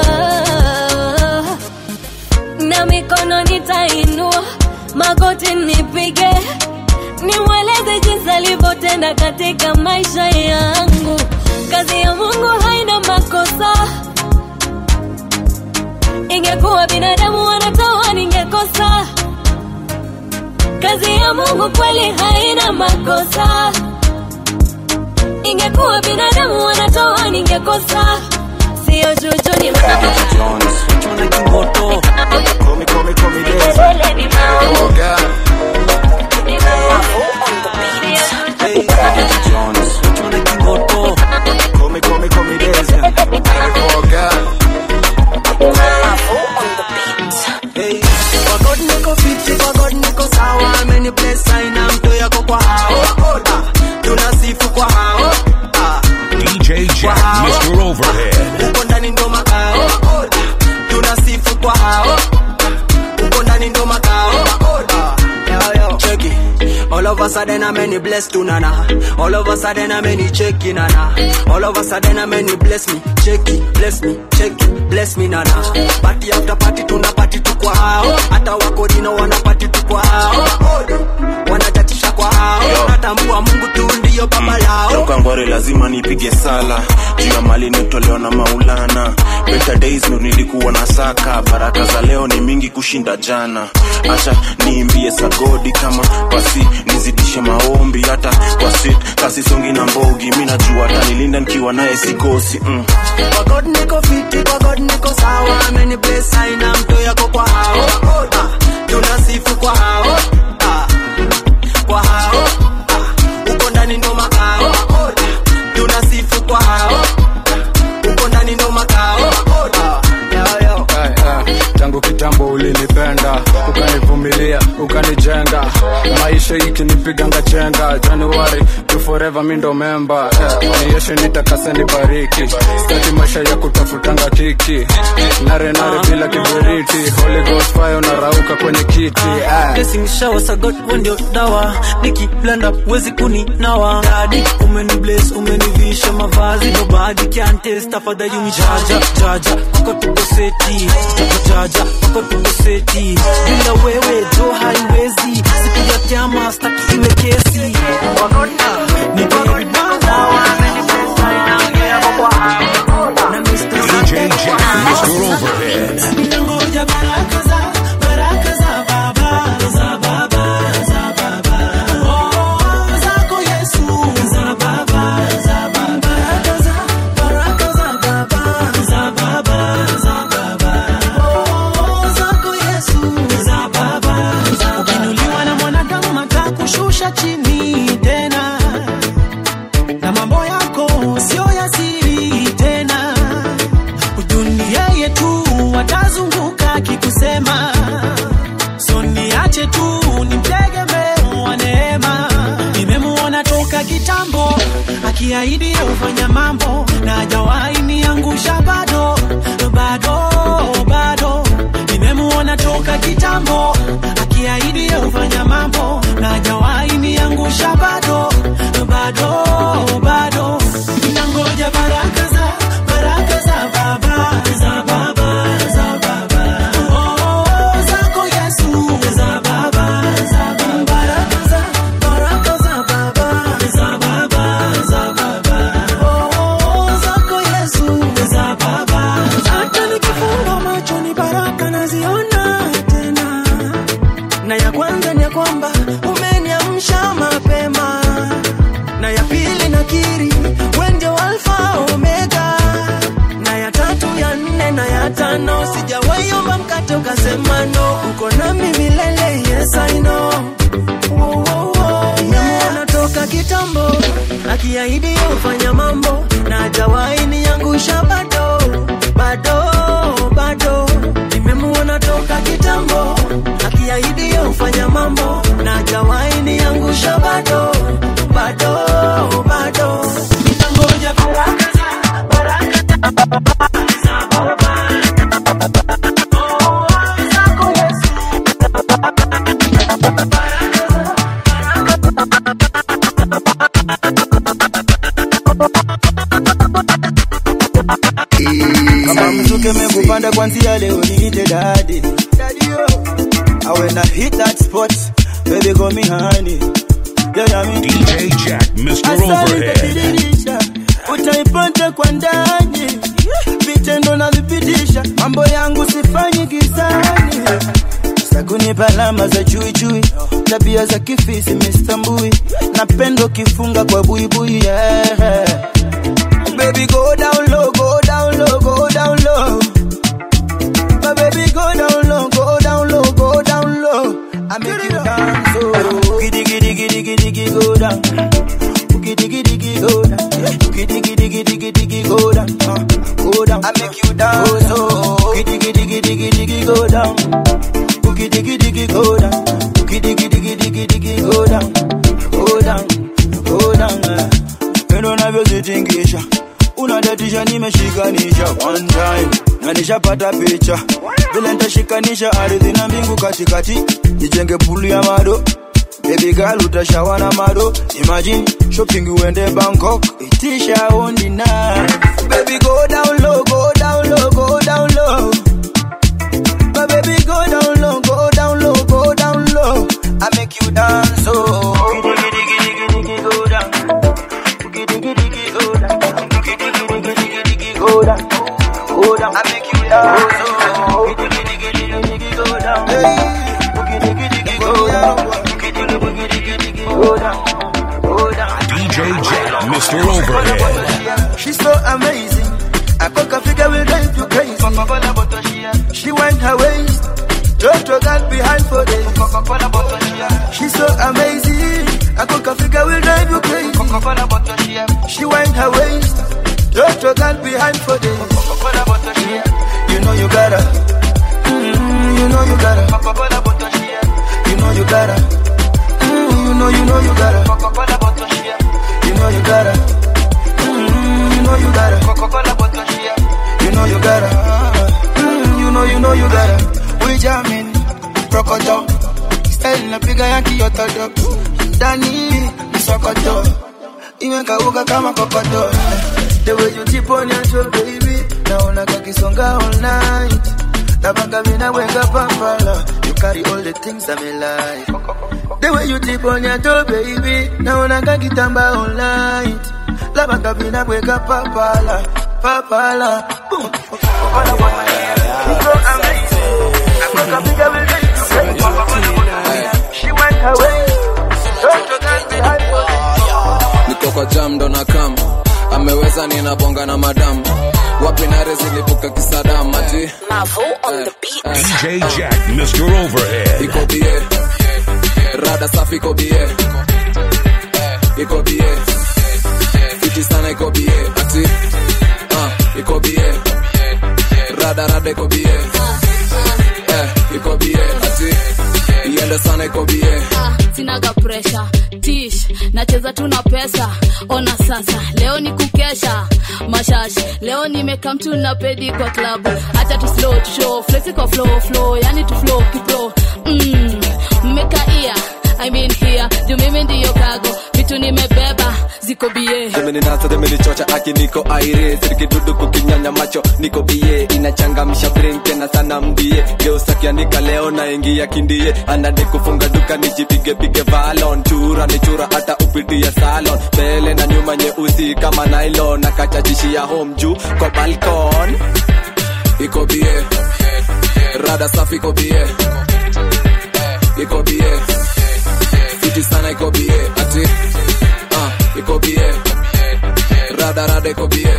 na mikono nitainua magoti nipige nimweleze jinsi alivyotenda katika maisha yangu kazi ya mungu haina makosa ingekuwa binadamu wanatoa ningekosa kazi ya mungu kweli haina makosa ingekuwa binadamu wanatoa ningekosa siyo juju ni Kwa God niko fiti, kwa God niko sawa, ameni bless aina mto yako kwa hao. Ah, Tunasifu kwa hao. Ah, DJ Jack, Mr. Overhead. Uko ndani ndo makao. Ah, Tunasifu kwa hao. Uko ndani ndo makao. Ah, yo, yo. Check it. All of a sudden I'm any blessed to nana. All of a sudden I'm any checky nana. All of a sudden I'm any bless me, checky, bless me, checky, bless me nana. Party after party tuna party tu kwa hao. Hata wakodino wana party tu kwa hao. Wanachatisha kwa hao. Natambua Mungu tu ndiyo baba lao. toka ngware lazima nipige sala juu ya mali nitolewa na maulana better days ndo nilikuwa na saka baraka za leo ni mingi kushinda jana acha niimbie sagodi kama pasi nizidishe maombi hata kwa sit kasi songi na mbogi mi najua atanilinda nikiwa naye sikosi mm. Kwa God niko fiti, kwa God niko sawa, ameni bless aina mto yako kwa hao. Ah, Tunasifu kwa hao. Ah, Kwa hao. Ah, Uko ndani ndo makao. Tunasifu kwa hao. Uko ndani ndo makao. Ah, yo, yo. Hey, hey. tangu kitambo ulinipenda ukanivumilia ukanijenga maisha maisha ikinipiganga chenga januari to forever mi ndo memba eh, nieshe nitakase nibariki stati maisha ya kutafutanga kiki nare nare bila kiberiti holy ghost fire unarauka kwenye kiti eh. Blessing shower sagot wewe ndio dawa nikiblanda wezi kuninawa dadi umeni bless umenivisha mavazi nobody can taste tafadhali unijaja jaja wako tuko seti jaja wako tuko seti bila wewe jo haiwezi siku ya kiama staki iwe kesi ni baby DJ Jack, Mr. Overhead. Ninangoja baraka za baraka za baba za baba za baba oh zako Yesu za baba za baba baraka za baraka za baba za baba za baba oh zako Yesu za baba za ukinuliwa na mwanadamu matakushusha chini tena na mambo yako sio ya siri tena ujuni yeye tu watazunguka akikusema so niache tu nimtegemee wa neema nimemuona toka kitambo akiahidi ufanya mambo na hajawahi niangusha bado bado bado nimemuona toka kitambo akiahidi ufanya mambo na hajawahi niangusha bado bado bado ninangoja baraka za baraka za baba za baba za baba oh zako Yesu za baba za baba baraka za baraka za baba za baba za baba oh zako Yesu za baba hata nikifunga macho ni baraka naziona tena na ya kwanza ni ya kwamba umeniamsha mapema na ya pili nakiri wewe ndio alfa omega na ya tatu ya nne na ya tano sijawahi omba mkate ukasema no uko nami milele yes I know Wo, wo, wo. Nimemuona toka kitambo akiahidi ufanya mambo na hajawahi niangusha bado bado bado nimemuona toka kitambo akiahidi ufanya mambo na hajawahi niangusha bado bado bado ninangoja baraka za baraka kama mzuke mekupanda kwanzia leo niite dadi I when I hit that spot baby call me honey yeah, yeah, me. DJ Jack, Mr. Asali Overhead. itadiririsha, utaipata kwa ndani vitendo na vipitisha mambo yangu sifanyi gizani sakunipa alama za chuichui tabia za kifisi mistambui napendo kifunga kwa buibui yeah. Baby go down low, go down low, go down low. My baby go down low, go down low, go down low. I make you dance, oh. Giddy giddy giddy giddy giddy go down. Giddy giddy giddy go down. Giddy giddy giddy giddy giddy go down. Uh, go down. I make you dance, oh. Giddy giddy giddy giddy giddy go down. Giddy giddy giddy go down. Giddy giddy giddy giddy giddy go down. Go down, go down. eh. Pendo navyozitingisha unadatisha nimeshikanisha one time na nishapata picha vile nitashikanisha ardhi na mbingu katikati nijenge pulu ya mado Baby girl utashawa na mado Imagine shopping uende Bangkok Itisha ondi na Baby go down low, go down low, go down low My baby go down low, go down low, go down low I make you dance oh Giddy giddy giddy giddy go down Giddy giddy giddy go down Giddy giddy giddy giddy giddy go down Go down I make you dance oh Giddy giddy giddy giddy giddy go down Giddy giddy giddy go down Giddy giddy giddy giddy go down Go down DJ Jack, Mr. Overhead. She's so amazing. I cook a figure will drive you crazy. She went her waist. Jojo got behind for days. She's so amazing. I cook a figure will drive you crazy. She went her waist. Jojo got behind for days. You know you gotta. Mm, you know you gotta. You know you gotta. Mm, you know, you know you gotta. Coca-Cola bottle share. You know you gotta. Mm, you know you gotta. Coca-Cola bottle share. You know you gotta. Mm, you know, you know you gotta. We jamming, crocodile. Style napiga yaki yotodo. Dani, sokoto. Iwe kauka kama kokoto. The way you tip on your toe, baby. Naona kakisonga all night. Nabanga mina weka pampala. You carry all the things I'm like. The way you tip on your toe, baby. Naona kakitamba all night. Labanga mina weka papala. Papala. Boom. Papala, papala. You so amazing. Africa bigger will get you crazy. She went away. Don't you guys be hyper. niko kwa jam ndo na kam ameweza ninabonga na madam wapi nare zilipuka kisadam ati DJ Jack, Mr. Overhead. iko bie rada safi iko bie iko bie fiti sana iko bie ati ah, iko bie rada rada iko bie eh, iko bie ati iende sana iko bie sinaga presha tish nacheza tu na pesa ona sasa leo ni kukesha mashashi leo nimeka mtu na pedi kwa klabu hata tu slow tu show flexi kwa flow flow yani tu flow kipro mm, mmekaia I mean here juu mimi ndiyo kago vitu nimebeba ziko bie demeninasa demenichocha aki niko aire sirikidudu kukinyanya macho niko bie inachangamsha brain tena sana mbie geusakianika leo naingia kindie anade kufunga duka nijipigepige valon chura ni chura hata upitie salon mbele na nyuma nyeusi kama nylon nakachachishia home juu kwa balkon iko bie rada safi iko bie iko bie fiti sana iko bie ati uh, iko bie rada rada iko bie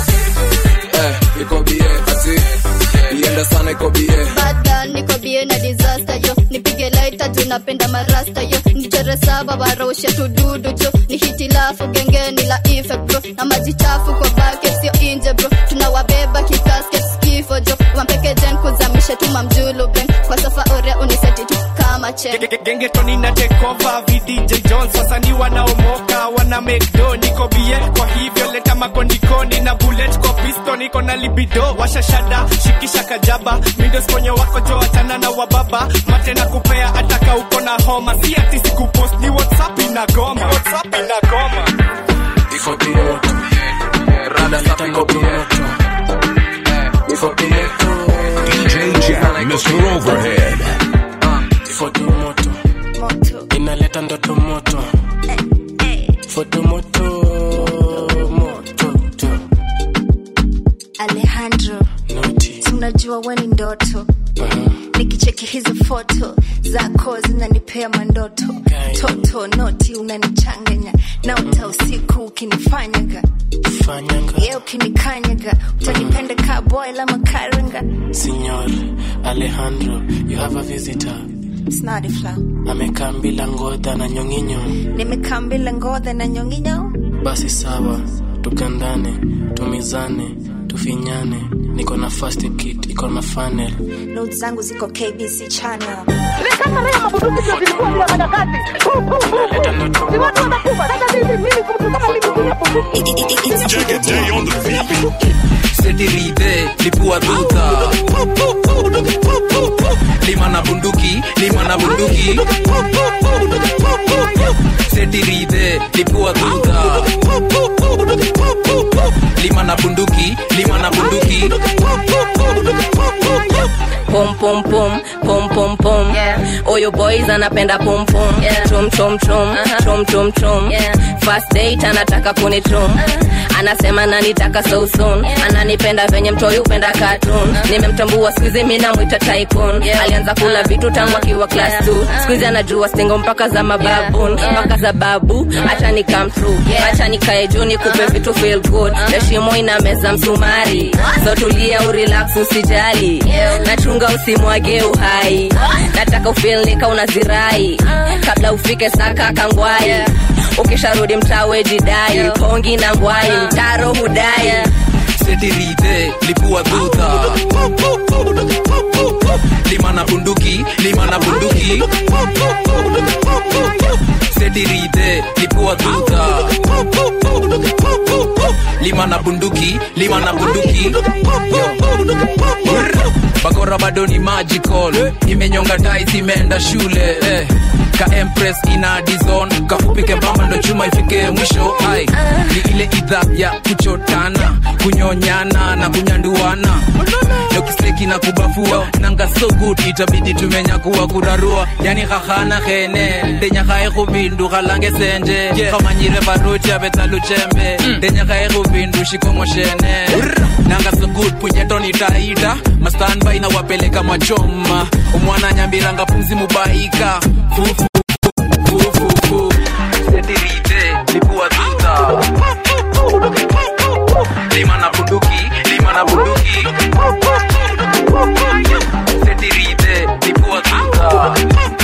eh, iko bie ati iende sana iko bie Bad girl, niko bie na disaster yo nipige laita juu napenda marasta yo nichore saba waroshe tududu jo ni hitilafu gengeni la ife bro na maji chafu kwa bucket sio inje bro tunawabeba kikasket kifo jo wampeke jen kuzamishe tuma mjulu ben kwa sofa ore uniseti tu kama chen gengetoni na tekova vdj jones wasanii wanaomoka wana mekdo niko bie kwa hivyo leta makondikoni na bullet kwa pisto niko na libido washashada shikisha kajaba mindosponye wako jo achana na wababa mate na kupea ataka uko na homa si ati sikupost ni whatsapp inagoma whatsapp inagoma iko bie rada safi iko bie iko bie DJ Jack, Mr. Overhead. foto moto inaleta ndoto moto foto moto moto to. alejandro tunajua weni ndoto nikicheki hizo foto zako zinanipea mandoto toto noti unanichanganya na uta usiku ukinifanyaga ye ukinikanyaga utanipenda ka boil ama karanga Signor Alejandro, you have a visitor. snadifla Amekaa bila ngodha na nyonginyo. nimekaa mbila ngodha na nyonginyo Basi sawa, tukandane, tumizane, tufinyane. Niko na first kit, iko na funnel. not zangu ziko kbc channel setirite lipua duta lima na bunduki lima na bunduki setirite lipua duta lima na bunduki lima na bunduki pom pom pom pom pom pom oyo boys anapenda pom pom chom chom chom chom chom chom first date anataka kunichom anasema nanitaka so soon ananipenda venye mtoi upenda cartoon nimemtambua skuizi mi namwita tycoon alianza kula vitu tangu akiwa class 2 skuizi anajua stingo mpaka za mababun mpaka za babu acha ni come true acha nikae juu nikupe vitu feel good heshimo ina meza msumari so tulia urelax usijali nachunga usimwage uhai nataka ufeel nika unazirai kabla ufike saka kangwai ukisharudi mtawe jidai kongi na ngwai mtaro hudai setiridhe lipua dhudha lima na bunduki lima na bunduki setiridhe lipua dhudha lima na bunduki lima na bunduki bakora bado ni magical imenyonga tais imeenda shule eh. ka empress ina dizon kafupike bamba ndo chuma ifike mwisho ai ni ile idha ya kuchotana kunyonyana na kunyanduana dokiseki na kubafua nanga so good itabidi tumenyakuwa kurarua yani khahana khene ndenyakhae khubindu khalange senje khamanyire varuti avetaluchembe ndenyakhae khubindu shikongoshene nanga so good punyetoni taita mastanba inawapeleka machoma umwana nyambiranga pumzi mubaika fufu fufu setirite lipua tuta lima na bunduki lima na bunduki setirite lipua tuta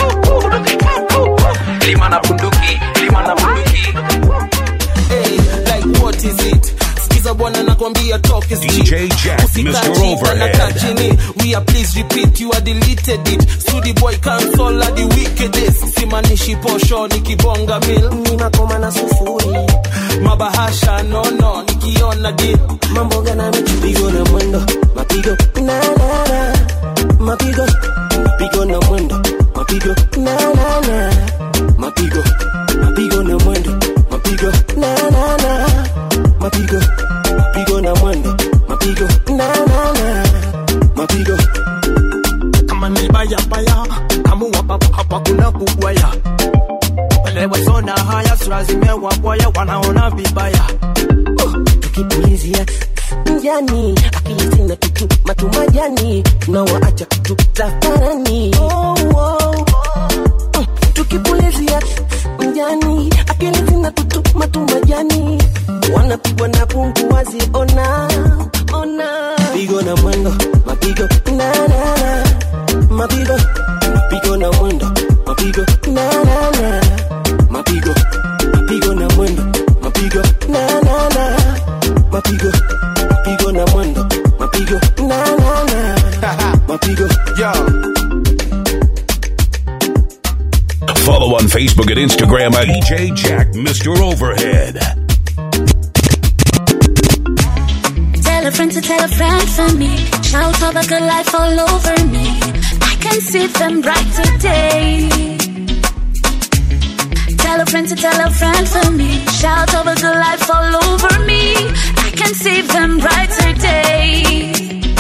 lima na bunduki lima na bunduki Hey, like what is it? Skiza bwana nakwambia talk is cheap. DJ Jack, Usika Mr. chini, Overhead. anakaa chini. We are please repeat, you are deleted it. Sudi boy cancel are the wickedest. Simanishi posho nikibonga mil. Ninakoma na sufuri. Mabahasha no no nikiona deal. Mambo gana michupigo na mwendo. Mapigo na na na. Mapigo. Mapigo na mwendo. Mapigo na na na. Mapigo. Mapigo na mwendo. Mapigo na na na. Mapigo. Mapigo na mwendo. Mapigo na na na. Mapigo. kama ni baya baya kamua papa hapa kuna kugwaya wale wasona haya sura zimewabwaya wanaona vibaya tukipulizia mjani akili zina tutu matumajani tunawaacha tu tafarani oh, oh. Mm, tukipulizia mjani akili zina tutu matumajani wanapigwa na pungu waziona ona pigo na mwendo mapigo na na na mapigo mapigo na mwendo mapigo na na na mapigo mapigo na mwendo mapigo na na na mapigo mapigo na mwendo mapigo na na na mapigo yo Follow on Facebook and Instagram at DJ Jack Mr. Overhead. Tell a friend to tell a friend for me. Shout all the good life all over me. I can see them bright today. Tell a friend to tell a friend for me. Shout all the good life all over me. I can see them bright today.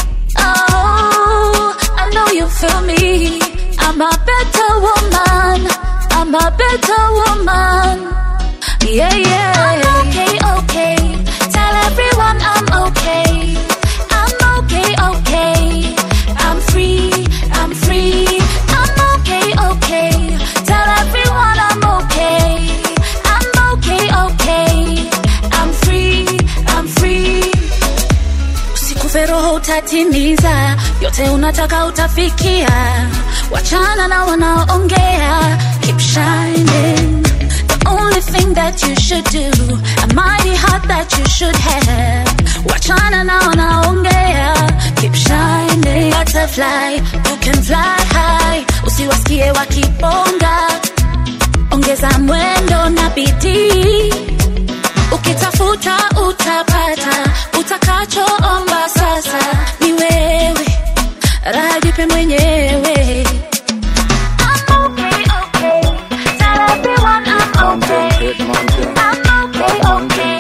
Oh, I know you feel me. I'm a better woman. I'm a better woman. Yeah, yeah. I'm okay, okay. Tell everyone I'm okay. I'm okay, okay. I'm free, I'm free. I'm okay, okay. Tell everyone I'm okay. I'm okay, okay. I'm free, I'm free. Usikufe roho utatimiza, yote unataka utafikia. Wachana na wanaongea, keep shining. The only thing that you should do, a mighty heart that you should have. Wachana na wanaongea, keep shining. Butterfly, you can fly high. Usiwasikie wakibonga, ongeza mwendo na bidii. Ukitafuta utapata, utakachoomba sasa ni wewe, raha jipe mwenyewe. I'm okay, okay. Tell everyone I'm okay. I'm okay,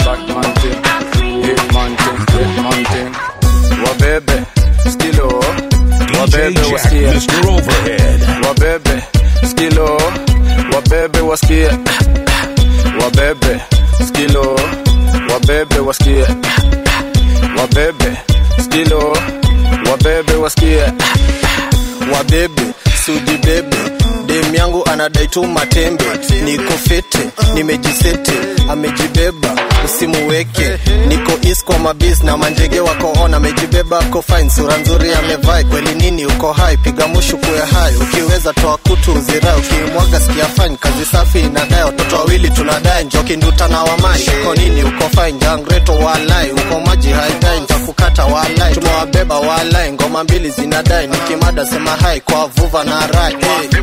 okay. wabebe skilo wabebe Jack, wasikie Mr. Overhead. wabebe skilo wabebe wasikie wabebe skilo wabebe wasikie wabebe skilo wabebe wasikie wabebe sudi bebe dem yangu ana anadai tu matembe niko fete nimejisete amejibeba usimuweke niko is kwa mabis na manjege wako on amejibeba ako fine sura nzuri amevai kweli nini uko hai piga mushu kuya hai ukiweza toa kutu uzirai ukimwaga sikia fine kazi safi inadai watoto wawili tunadai njoki nduta na wamai uko nini uko fine jangreto walai uko maji haidai ntakukata walai tumewabeba walai ngoma mbili zinadai nikimada sema hai kwa vuva na rai hey.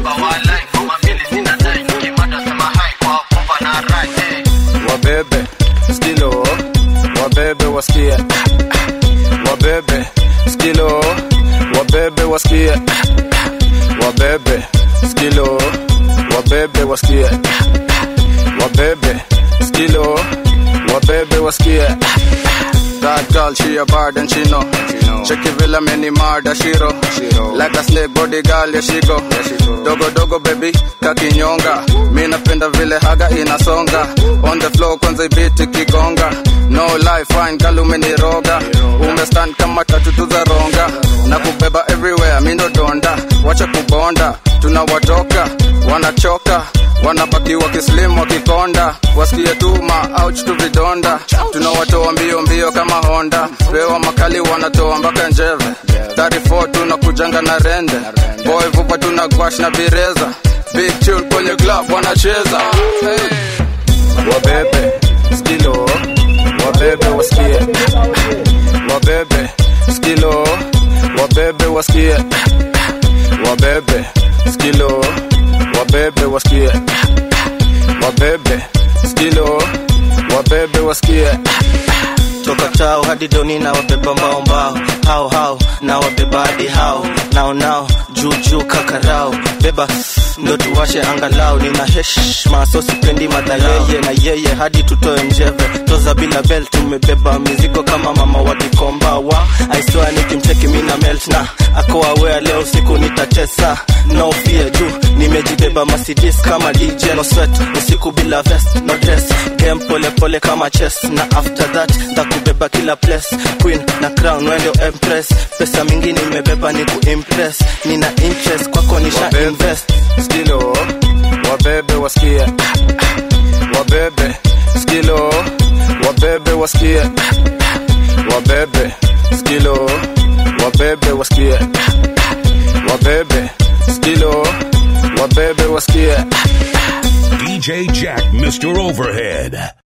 wabebe skilo wabebe wasikie wabebe skilo wabebe wasikie wabebe skilo wabebe wasikie wabebe skilo wabebe wasikie That girl, she a bad and she know. Check it villa many murder shiro. Like a snake body girl, yeah she go. Dogo dogo baby, kakinyonga. Mi napenda vile haga inasonga. On the floor kwanza ibiti kigonga. No life fine girl umeniroga. Umestand kama tatu za ronga. Na kubeba everywhere, mi ndo donda. Wacha kubonda, tunawatoka, wanachoka wanabaki wakislim wakikonda wasikie tuma ouch tu vidonda tunawatoa mbio mbio kama honda pewa makali wanatoa mpaka njeve 34 tunakujanga na rende boy vupa tuna gwash na bireza big tune kwenye club wanacheza hey. wabebe skilo wabebe wasikie wabebe skilo wabebe wasikie wabebe skilo wabebe wasikie wabebe skilo wabebe wasikie toka tao hadi doni na wabeba mbao mbao hao hao na wabeba hadi hao nao nao juu juu kakarao beba ndo tuwashe angalau nina heshma so sipendi madhaleye na yeye hadi tutoe njeve toza bila bel tumebeba mizigo kama mama wa kikomba wa aiswa nikimcheki mina melt na akoawea leo siku nitatesa no fear juu nimejibeba masidis kama dj no sweat usiku bila vest no dress game pole pole kama chess na after that ndakubeba kila place queen na crown wendo empress pesa mingi nimebeba ni kuimpress nina interest kwako nisha invest skilo wabebe wasikie wabebe skilo wabebe wasikie wabebe skilo wabebe wasikie wabebe skilo wabebe wasikie DJ Jack, Mr. Overhead.